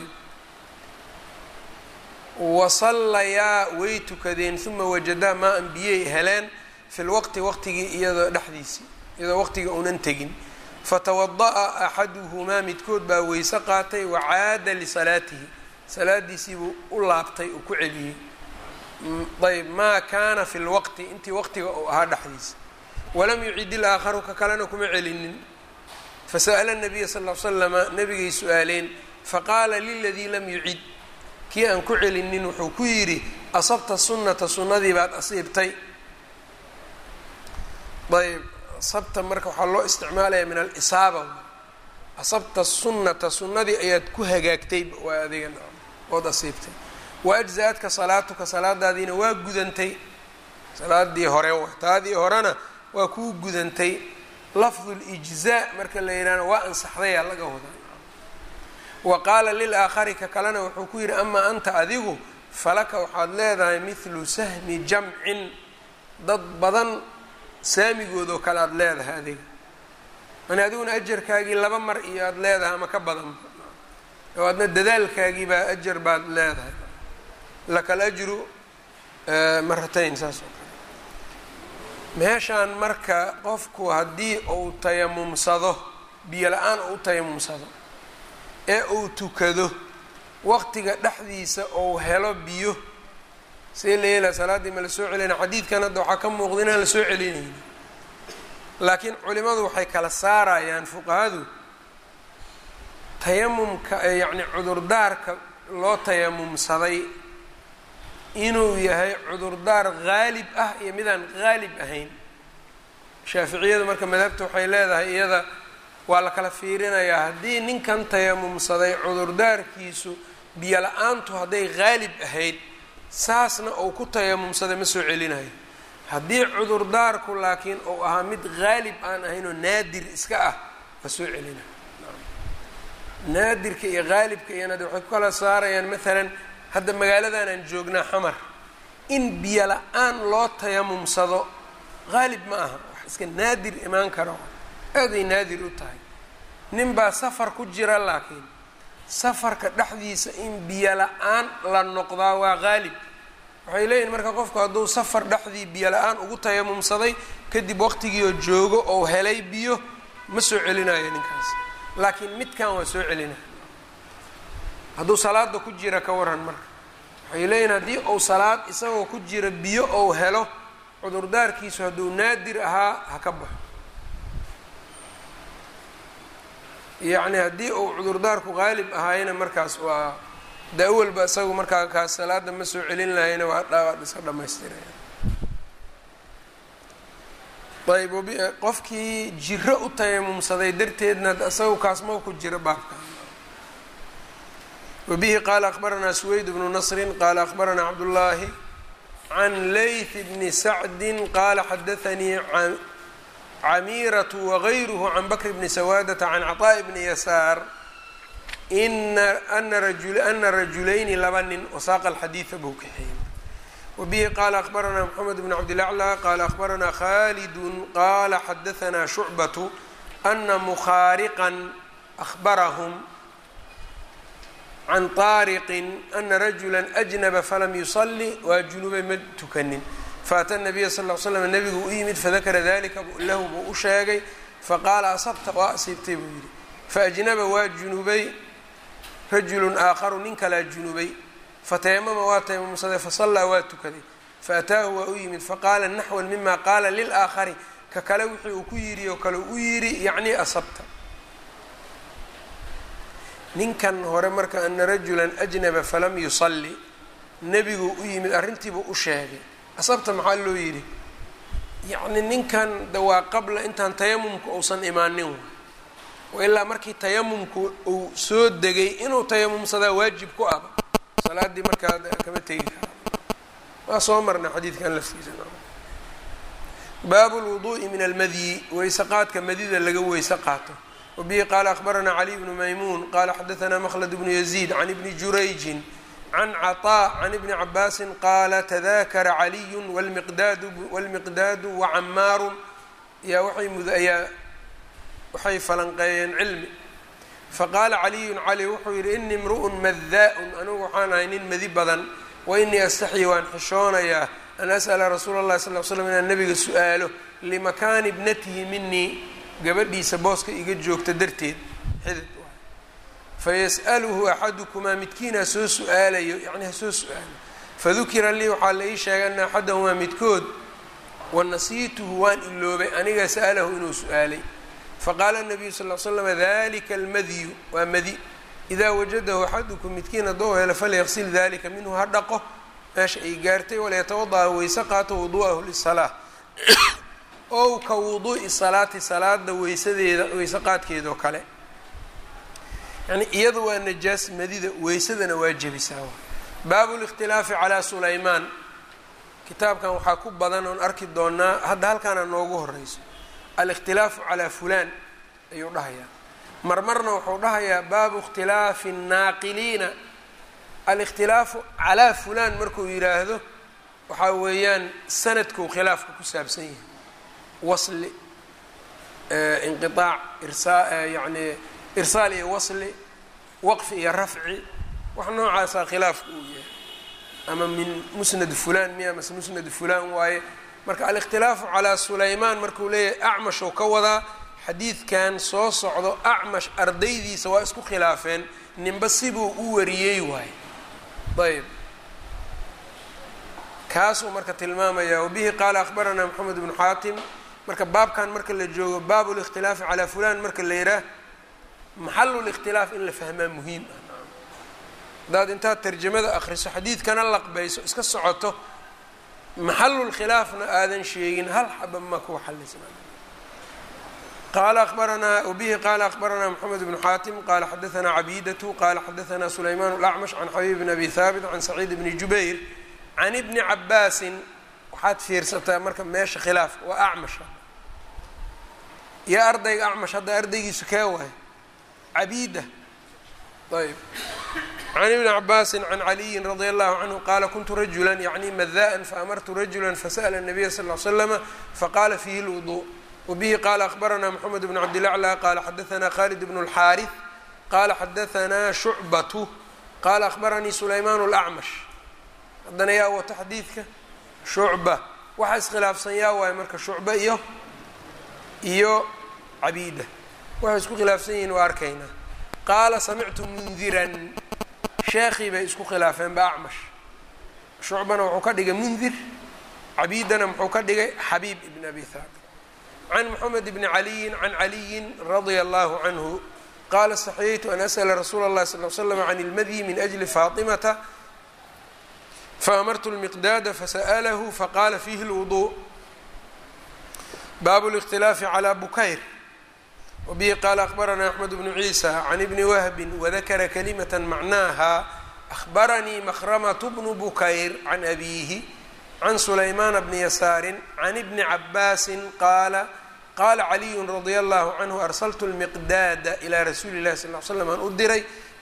wasallayaa way tukadeen uma wajadaa maa an biyey heleen fi lwaqti waqtigii iyadoo dhexdiisii iyadoo waqtiga unan tegin fatawada'a axaduhumaa midkood baa weyse qaatay wacaada lisalaatihi salaadiisiibuu u laabtay uu ku celiyey ayb maa kaana fi lwaqti intii waqtiga uu ahaa dhexdiisa walam yucid ilaakharu ka kalena kuma celinin fasa'ala nabiya sal l slama nabigay su-aaleen faqaala liladii lam yucid kii aan ku celinin wuxuu ku yidhi asabta sunnata sunnadii baad asiibtay ayb asabta marka waxaa loo isticmaalaya min alisaaba asabta sunnata sunnadii ayaad ku hagaagtay waa adiga ood asiibtay wa ajza-adka salaatuka salaadaadiina waa gudantay salaadii hore wa taadii horena waa kuu gudantay lafdu lijzaa marka la yidhahna waa ansaxdayaa laga wadaa wa qaala lilaakhari ka kalena wuxuu ku yidhi amaa anta adigu falaka waxaad leedahay mithlu sahmi jamcin dad badan saamigoodoo kale aada leedahay adiga yani adiguna ajarkaagii laba mar iyo aada leedahay ama ka badan oo adna dadaalkaagii baa ajar baad leedahay laka alajru maratayn saas oo kale meeshaan marka qofku haddii uu tayamumsado biyo la-aan uu tayamumsado ee uu tukado waqtiga dhexdiisa ou helo biyo see la yeelaa salaaddii ma la soo celinaya xadiidkan hadda waxaa ka muuqda inaan la soo celinayni laakiin culimadu waxay kala saarayaan fuqahadu tayamumka yacni cudurdaarka loo tayamumsaday inuu yahay cudurdaar haalib ah iyo midaan haalib ahayn shaaficiyadu marka madhabta waxay leedahay iyada waa la kala fiirinayaa haddii ninkan tayamumsaday cudurdaarkiisu biyo la-aantu hadday haalib ahayd saasna uu ku tayamumsaday ma soo celinayo haddii cudurdaarku laakiin uu ahaa mid haalib aan ahayn oo naadir iska ah waa soo celinayo naadirka iyo haalibka iyana de waxay ku kala saarayaan maalan hadda magaaladan aan joognaa xamar in biyo la-aan loo tayamumsado haalib ma aha wax iska naadir imaan karo aaday naadir u tahay nin baa safar ku jira laakiin safarka dhexdiisa in biyo la-aan la noqdaa waa haalib waxay leeyihin marka qofku hadduu safar dhexdii biyo la-aan ugu tayamumsaday kadib waqtigiioo joogo ou helay biyo ma soo celinayo ninkaas laakiin midkan waa soo celinaya hadduu salaada ku jira ka waran marka waxay leeyihin haddii uu salaad isagoo ku jira biyo ou helo cudurdaarkiisu hadduu naadir ahaa ha ka baxo yacni haddii uu cudurdaarku haalib ahaayna markaas waa de awalba isagu markaa kaas salaada ma soo celin lahayna waa dhaawaad iska dhamaystiraya ayb qofkii jiro u tayamumsaday darteedna isagu kaasma ku jira baabka wabihi qaala akhbaranaa suweyd bnu nasrin qaala akhbaranaa cabdullaahi can layth bni sacdin qaala xadaanii camiiratu wagayruhu can bakr bni sawaadata can caطaaءi bni yasaar ana rajulayni laba nin wasaaqa alxadiida buu kaxeeyey wabihi qaala akhbaranaa mxamed bn cabdilaclى qaala akhbaranaa khalidu qaala xadaanaa shucbatu ana mukhaariqan ahbarahum can طaariqin ana rajula ajnaba falam yusali waa junubay ma tukanin faata nabiya sal l slam nabigu u yimid fadakara dalika lahu buu u sheegay faqaala asabta waa asiibtay buu yidhi faajnaba waa junubay rajulun aakharu nin kalaa junubay fatayamama waa tayamumsaday fasallaa waa tukaday faataahu waa u yimid faqaala naxwan mima qaala lilaakhari ka kale wixii uu ku yidhi oo kale u yidhi yacni asabta ninkan hore marka ana rajulan ajnaba falam yusalli nebigu u yimid arrintiibuu u sheegay asabta maxaa loo yidhi yacni ninkan de waa qabla intaan tayamumka uusan imaanin wa ilaa markii tayamumku uu soo degay inuu tayamumsadaa waajib ku aba salaaddii markaa kama tegi kara waa soo marna xadiidkan laftiisa baabu lwuduu'i min almadyi weyse qaadka madida laga weyse qaato wabihi qaala akhbaranaa cali bnu maymuun qaala xadaanaa makhlad bnu yaziid can ibni jurayjin can caطاء can ibni cabaasin qaala tadakara caliyu wاlmiqdaadu wacamaaru yaa waxay mudayaa waxay falanqeeyeen cilmi faqaala caliyun cali wuxuu yidhi ini imru'un madaa-un anigu waxaan ahay nin madi badan wainii astaxyi waan xishoonayaa an as'ala rasuula اllahi sal l slam inaan nabiga su-aalo limakaani ibnatihi minii gabadhiisa booska iga joogta darteed xidid fayas'aluhu axadukumaa midkiinaa soo su-aalayo yacni ha soo su-aalo fadukira lii waxaa la ii sheegay ana axadahumaa midkood wanasiituhu waan iloobay aniga sa'alahu inuu su-aalay faqaala nabiyu sal l slama dalika almadyu waa madi idaa wajadahu axadukum midkiin haddou helo falyaqsil dalika minhu ha dhaqo meesha ay gaartay walayatawada'a weyse qaato wudu'ahu lisalaa ow ka wuduu'i salaati salaada weysadeeda weyse qaadkeedoo kale yani iyadu waa najaas madida weysadana waa jebisaa baabu likhtilaafi calaa sulaymaan kitaabkan waxaa ku badan oon arki doonaa hadda halkaana noogu horeyso alikhtilaafu calaa fulaan ayuu dhahayaa marmarna wuxuu dhahayaa baabu ikhtilaafi الnaaqiliina alikhtilaafu calaa fulan markuu yidhaahdo waxaa weeyaan sanadkuu khilaafka ku saabsan yahay wasli inqiaac irsaa yani irsaal iyo wasli waqfi iyo rafci wax noocaasaa khilaafka uu yahay ama min musnad fulan miya mase musnad fulan waaye marka alikhtilaafu calaa sulaymaan markuu leeyahay acmashuu ka wadaa xadiidkan soo socdo acmash ardaydiisa waa isku khilaafeen ninba sibuu u wariyey waaye ayb kaasuu marka tilmaamaya wabihi qaala akhbaranaa moxamed bnu xaatim marka baabkan marka la joogo baabu likhtilaafi calaa fulan marka la yidhaah maxalu likhtilaaf in la fahmaa muhiim ah haddaad intaad tarjamada akriso xadiidkana laqbayso iska socoto maxalulkhilaafna aadan sheegin hal xaba ma kuwa xalisna qala abaranaa wbihi qala akhbaranaa mxamed bnu xaatim qala xadaanaa cabidatu qala xadaanaa sulayman اlacmash can xabiib bn abi haabit can saciid bni jubayr can ibni cabaasin waxaad fiirsataa marka meesha khilaafka waa acmash yaa ardayga acmash hadda ardaygiisu kee waay cabida ayb can ibni cabaasin can caliyin radia allahu canhu qaala kuntu rajula yacni madaan faamartu rajula fasa'la الnabiya sal ly slama faqala fihi اlwudu wbihi qala akhbaranaa mxamed bn cabdilaclى qala xadaanaa khalid bn اlxaariث qala xadaanaa shucbatu qala akhbaranii sulayman اlacmash haddana yaa wato xadiidka shucba waxa iskhilaafsan yaa waayo marka shucba iyo iyo cabiida waxay isku khilaafsan yihiin waa arkaynaa qaala samictu mundiran sheekhii bay isku khilaafeen ba acmash shucbana wuxuu ka dhigay mundir cabiidana muxuu ka dhigay xabiib ibn abi haabit can mxamed bni caliyin can caliyin radia allahu canhu qaala istaxyaytu an as'la rasuula اllahi sal l slam can ilmadyi min ajli faatimata faamartu lmiqdaada fasa'lahu faqala fihi اlwudu baabu اlاkhtilaafi calى bukayr wbihi qaala akhbaranaa axmed bnu ciisa can ibni wahbi wadakara kalimata macnaaha ahbaranii makhramatu bnu bukayr can abiihi can sulaymaana bni yasaari can ibni cabaasin qaala qaala caliyu radia allahu canhu arsaltu lmiqdaada ilaa rasuuli llahi sal l slam aan u diray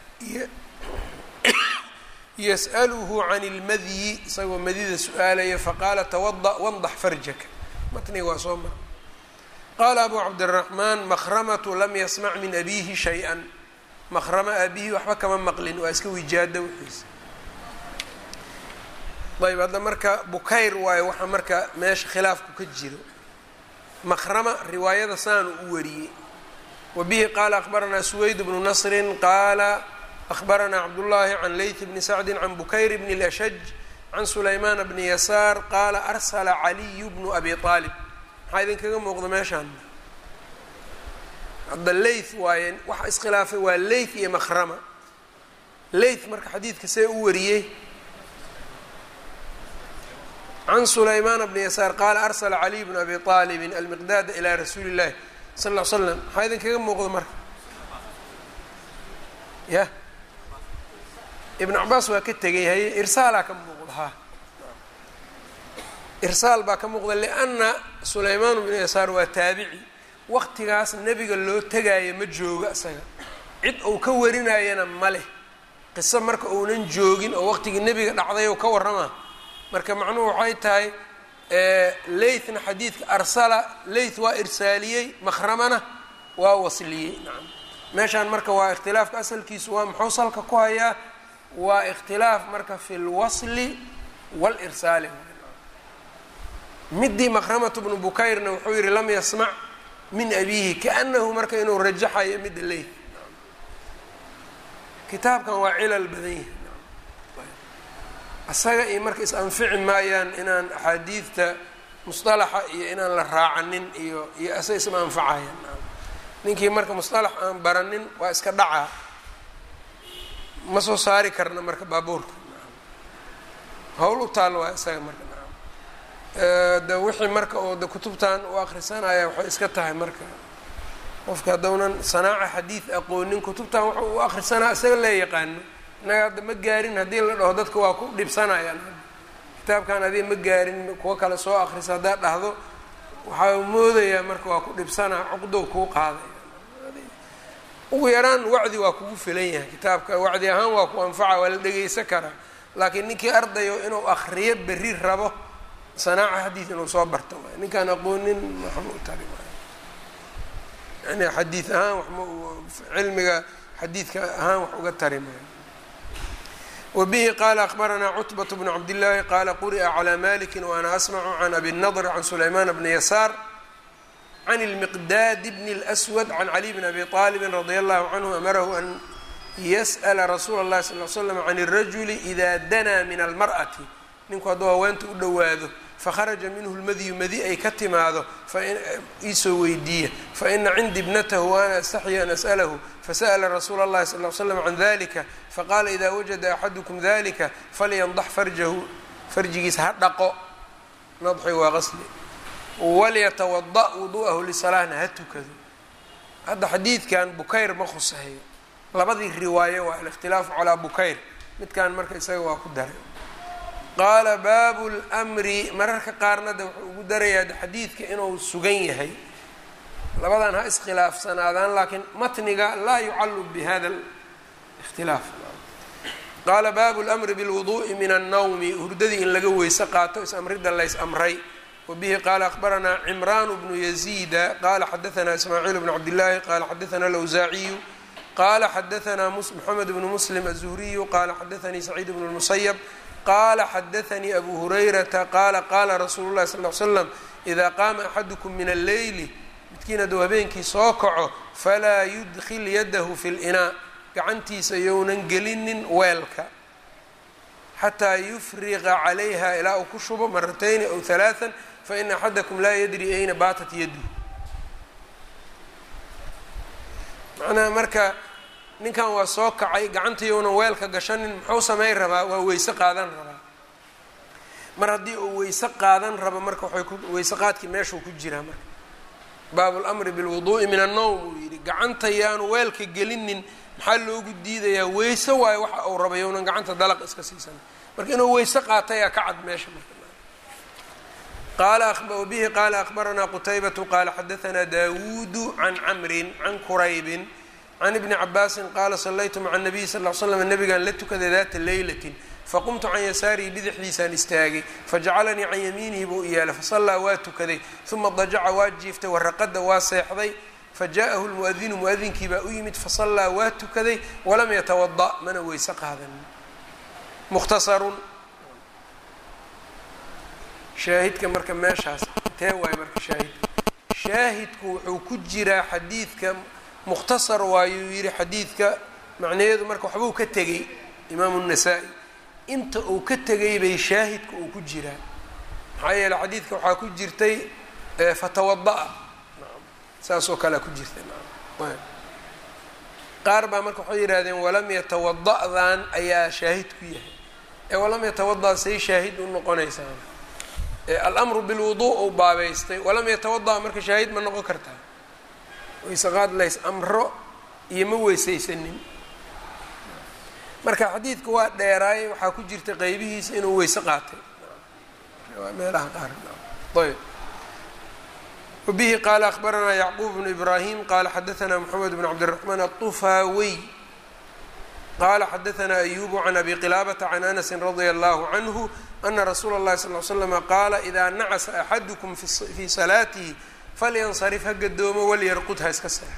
yas'aluhu can ilmadyi isagoo madida su-aalaya faqaala tawada wandax farjaka matniga waa soo mara qaala abu cabdiraxmaan makhramatu lam yasmac min abiihi shay-an makhrama aabihi waxba kama maqlin waa iska wijaada wixiisa ayb hadda marka bukayr waayo waxaa marka meesha khilaafku ka jiro makhrama riwaayada saan u wariyey wa bihi qaala akhbaranaa suweyd bnu nasrin qaala akhbaranaa cabdullaahi can leyt bni sacdin can bukayr bni lashaj can sulaymaana bni yasaar qaala arsala caliyu bnu abi aalib maxaa idinkaga muuqda meeshaan hadda leyth waaye waxa iskhilaafay waa leyth iyo makhrama leyth marka xadiidka see u wariyey can sulaymaana bni yasaar qaala arsala caliy bnu abi aalibin almiqdaada ilaa rasuuli illahi sal ll l slam maxaa idinkaga muuqda marka ya ibnu cabaas waa ka tegay haye irsaalaa ka muuqda ha irsaal baa ka muuqda lianna sulaymaan bnu yasaar waa taabici waqtigaas nebiga loo tegaayo ma joogo isaga cid uu ka warinayana ma leh qiso marka uunan joogin oo waqtigii nebiga dhacday ou ka warramaa marka macnuhu waxay tahay leythna xadiidka arsala leyth waa irsaaliyey makhramana waa wasliyey nacam meeshaan marka waa ikhtilaafka asalkiisu waa muxuu salka ku hayaa waa ikhtilaaf marka fi lwasli walirsaali midii makhramatu bnu bukayrna wuxuu yihi lam yasmac min abiihi kaanahu marka inuu rajaxayo midda leyth kitaabkan waa cilal badan yahi asaga iyo marka is anfici maayaan inaan axaadiidta musطalaxa iyo inaan la raacanin iyo iyo asaga isma anfacayaan ninkii marka musطalax aan baranin waa iska dhacaa ma soo saari karna marka baabuurka hawl u taal waa isaga marka de wixii marka oo de kutubtan u akrisanaya waxay iska tahay marka qofka haddownan sanaaca xadiid aqoonin kutubtan waxa u akrisanaa isaga lee yaqaano innaga hadda ma gaarin haddii la dhaho dadka waa ku dhibsanayaan kitaabkan adiga ma gaarin kuwo kale soo akrisa haddaad dhahdo waxaa moodayaa marka waa ku dhibsanaa cuqdow kuu qaaday ugu yaraan wacdi waa kugu filan yahay kitaabka wacdi ahaan waa ku anfaca waa la dhegeysan karaa laakiin ninkii ardayo inuu akriyo berri rabo sanaaca xadiid inuu soo barto waay ninkaan aqoonin waxma u tari maayo yani xadiid ahaan waxma cilmiga xadiidka ahaan wax uga tari maayo wbihi qala akbaranaa cutbaة bn cabdillaahi qala quri'a calى maliki waana asmacu can abi nadr can sulayman bni yasaar can اlmiqdaad bn اlأswad can cali bn abi طaalibi radi allahu canhu amarahu an yasأla rasuula اllahi sal l slam can الrajuli ida danaa min almar'ati ninku hadduu haweenta u dhowaado fakharaja minhu lmadyu madi ay ka timaado iisoo weydiiya faina cindii ibnatahu waana astaxyi an as'alahu fasa'la rasuula اllahi sal l slam can dalika faqaala ida wajada axadukum dalika falyandax farjahu farjigiisa ha dhaqo nadxi waa qasli walyatawada wudu'ahu lisalahna ha tukado hadda xadiidkan bukayr ma khuseeyo labadii riwaayo waa alikhtilaafu calaa bukayr midkan marka isaga waa ku daray qaala baabu lmri mararka qaarna de wuxuu ugu darayaa xadiidka inuu sugan yahay labadan ha iskhilaafsanaadaan laakiin matniga laa yucallu bi hada ikhtilaaf qaala baabu lmri bilwuduءi min annawmi hurdadii in laga weyse qaato is-amrida lays amray wabihi qaala akhbaranaa cimraan bnu yaziida qaala xadaanaa ismaaciil bnu cabdillaahi qaala xadaanaa alawsaaciyu qaala xadaanaa moxamed bnu muslim aلzuhriyu qaala xadaanii saciid bnu lmusayab qala xadaanii abu hurayrata qaala qaala rasuulu llahi sal l slam idaa qaama axadukum min alleyli midkiin hadduu habeenkii soo kaco falaa yudkil yadahu fi linaa gacantiisa younan gelinin weelka xataa yufriqa calayha ilaa uu ku shubo maratayni aw halaaan faina axadakum laa yadri ayna baatat yaduhu macnaha marka ninkan waa soo kacay gacanta younan weelka gashanin muxuu samayn rabaa waa weyse qaadan rabaa mar haddii uu weyse qaadan rabo marka waxay ku weyse qaadkii meeshuu ku jiraa marka baabu lamri bilwuduu'i min annowm uu yidhi gacanta yaanu weelka gelinin maxaa loogu diidayaa weyse waayo waxa uu raba younan gacanta dalaq iska siisan marka inuu weyse qaatayaa ka cad meesha marka qaala bihi qaala akhbaranaa qutaybatu qaala xadaanaa daawuudu can camrin can quraybin can ibni cabaasin qaala sallaytu maca nabiyi sal l slam nabigaan la tukaday daata leylatin faqumtu can yasaarihi bidixdiisaan istaagay fajacalanii can yamiinihi buu iyaala fasallaa waa tukaday uma dajaca waa jiiftay waraqada waa seexday fajaءahu lmuadinu muadinkii baa u yimid fasallaa waa tukaday walam yatawada mana weyse qaadanin mukhtasarun shaahidka marka meeshaas tee waay marka shaahidka shaahidku wuxuu ku jiraa xadiidka mukhtasar waayuu yidhi xadiidka macnaheedu marka waxbuu ka tegey imaamu الnasaa-i inta uu ka tegay bay shaahidka uu ku jiraa maxaa yeele xadiidka waxaa ku jirtay fatawada-a saasoo kalea ku jirtay ayb qaar baa marka waxay yidhahdeen walam yatawada-dan ayaa shaahid ku yahay ee walam yatawada say shaahid u noqonaysaa alamru bilwudu uu baabeystay walam yatawada marka shaahid ma noqon kartaa weysaqaad lays amro iyo ma weysaysanin marka xadiidka waa dheeraayay waxaa ku jirta qeybihiisa inuu weyse qaatay meelaha qaar ayb wabihi qaala akhbaranaa yacquub bnu ibraahim qaala xadaanaa moxamed bn cabdiraxmaan aلطufaawiy qaala xadaanaa ayubu can abi qilaabata can anasi radia allahu canhu ana rasuula اllahi sal l slama qaala idaa nacasa axadukum fii salaatihi falyansarif ha gadoomo walyarqud ha iska seexo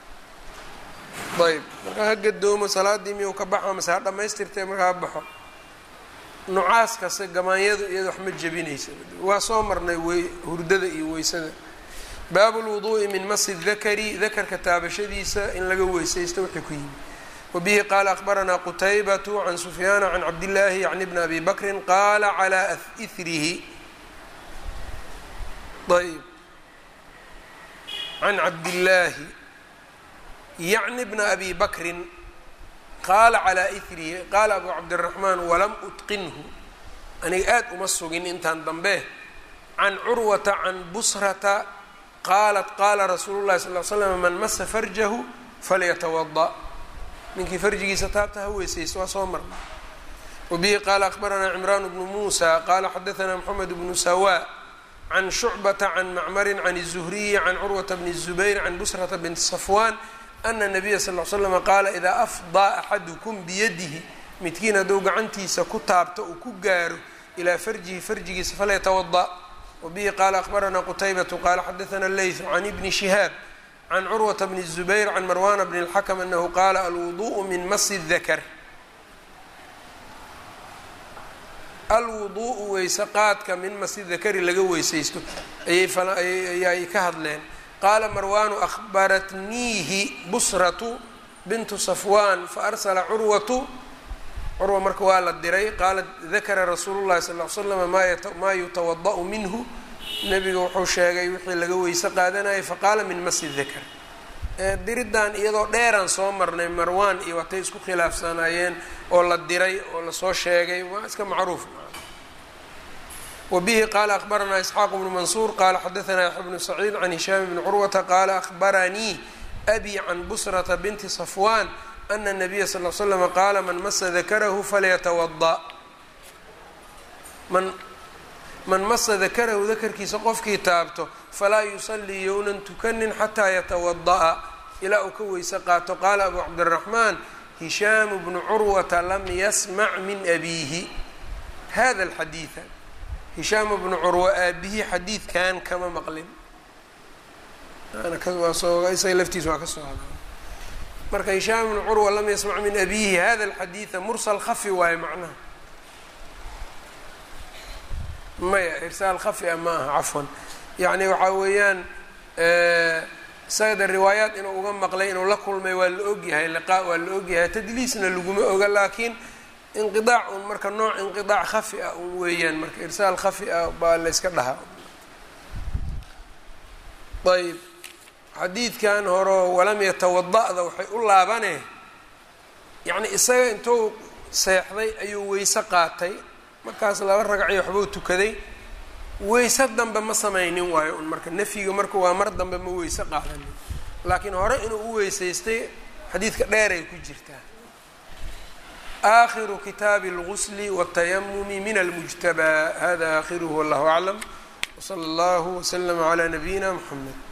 ayb markaa ha gadoomo salaadii miyuu ka baxo mase ha dhamaystirtee markaa ha baxo nucaas kase gamaanyadu iyada wax ma jebinaysa waa soo marnay wey hurdada iyo weysada baabu lwuduu'i min masi dakari dakarka taabashadiisa in laga weysaysto wixii ku yimi wabihi qaala akhbaranaa qutaybatu can sufyaana can cabdillaahi yacni bni abi bakrin qaala calaa ihrihi ayb can cabdillaahi yacni bna abi bakrin qaala calaa ihrihi qaala abu cabdiraxmaan walam utqinhu aniga aada uma sugin intaan dambe can curwata can busrata qaalat qaala rasuulu llahi sal l slam man masa farjahu falyatawada ninkii farjigiisa taabta ha weysaysto waa soo marna wabihi qaala akhbaranaa cimraan bnu muusa qaala xadaanaa moxamed bnu sawa can shucbata can macmarin can الzuhriyi can curwata bni الzubayr can busrata bint safwan ana nabiya sal l slama qaala idaa afdaa axadukum biyadihi midkiin hadduu gacantiisa ku taabto uu ku gaaro ilaa farjihi farjigiisa falyatawada wabihi qaala akhbaranaa qutaybatu qaala xadaana leytu can ibni shihaab can curwata bni الzubayr can marwana bni اlxakm anahu qaala alwuduءu min masi dakar alwuduءu weyse qaadka min masi dakari laga weysaysto ayay ka hadleen qaala marwaanu ahbaratniihi busratu bintu safwan faarsala curwatu curwa marka waa la diray qaala dakara rasuulu llahi sal l slama maa yutawada'u minhu nebiga wuxuu sheegay wixii laga weyse qaadanayay faqaala min masi dakar diriddan iyadoo dheeraan soo marnay marwaan iyo watay isku khilaafsanaayeen oo la diray oo lasoo sheegay waa iska macruuf wbihi qaala akhbaranaa isxaaq bnu mansuur qaala xadaanaa yaxya bnu saciid can hishaam bni curwata qaala ahbaranii abi can busrata binti safwan ana nabiya sal l slama qaala man masa dakarahu falyatawada man man masa dakarahu dakarkiisa qofkii taabto falaa yusalii younan tukanin xataa yatawada'a ilaa uu ka weyse qaato qaala abu cabdiraxmaan hishaamu bnu curwata lam yasmac min abiihi hada alxadiida hishaam bnu curwa aabihii xadiidkan kama maqlin isaga laftiisa waa ka soo hada marka hishaam bnu curwa lam yasmac min abiihi hada alxadiida mursal khafi waaye macnaha maya irsaal khafi a ma aha cafwan yacni waxaa weeyaan isagada riwaayaat inuu uga maqlay inuu la kulmay waa la ogyahay liqaa waa la ogyahay tadliisna laguma oga laakiin inqiaac un marka nooc inqiaac khafi ah un weeyaan marka irsaal khafi ah baa la yska dhahaa ayb xadiidkan horo walam yatawada-da waxay u laabane yacni isaga intuu seexday ayuu weyse qaatay markaas laba ragacii waxbuu tukaday weyse dambe ma samaynin waayo un marka nafyiga marka waa mar dambe ma weyse qaadanin laakiin hore inuu u weysaystay xadiidka dheeray ku jirtaa آخر kتاب الغسل والتيمم من المجتبى هذا آخره والله أعلم وصلى الله وسلم على نبينا محمد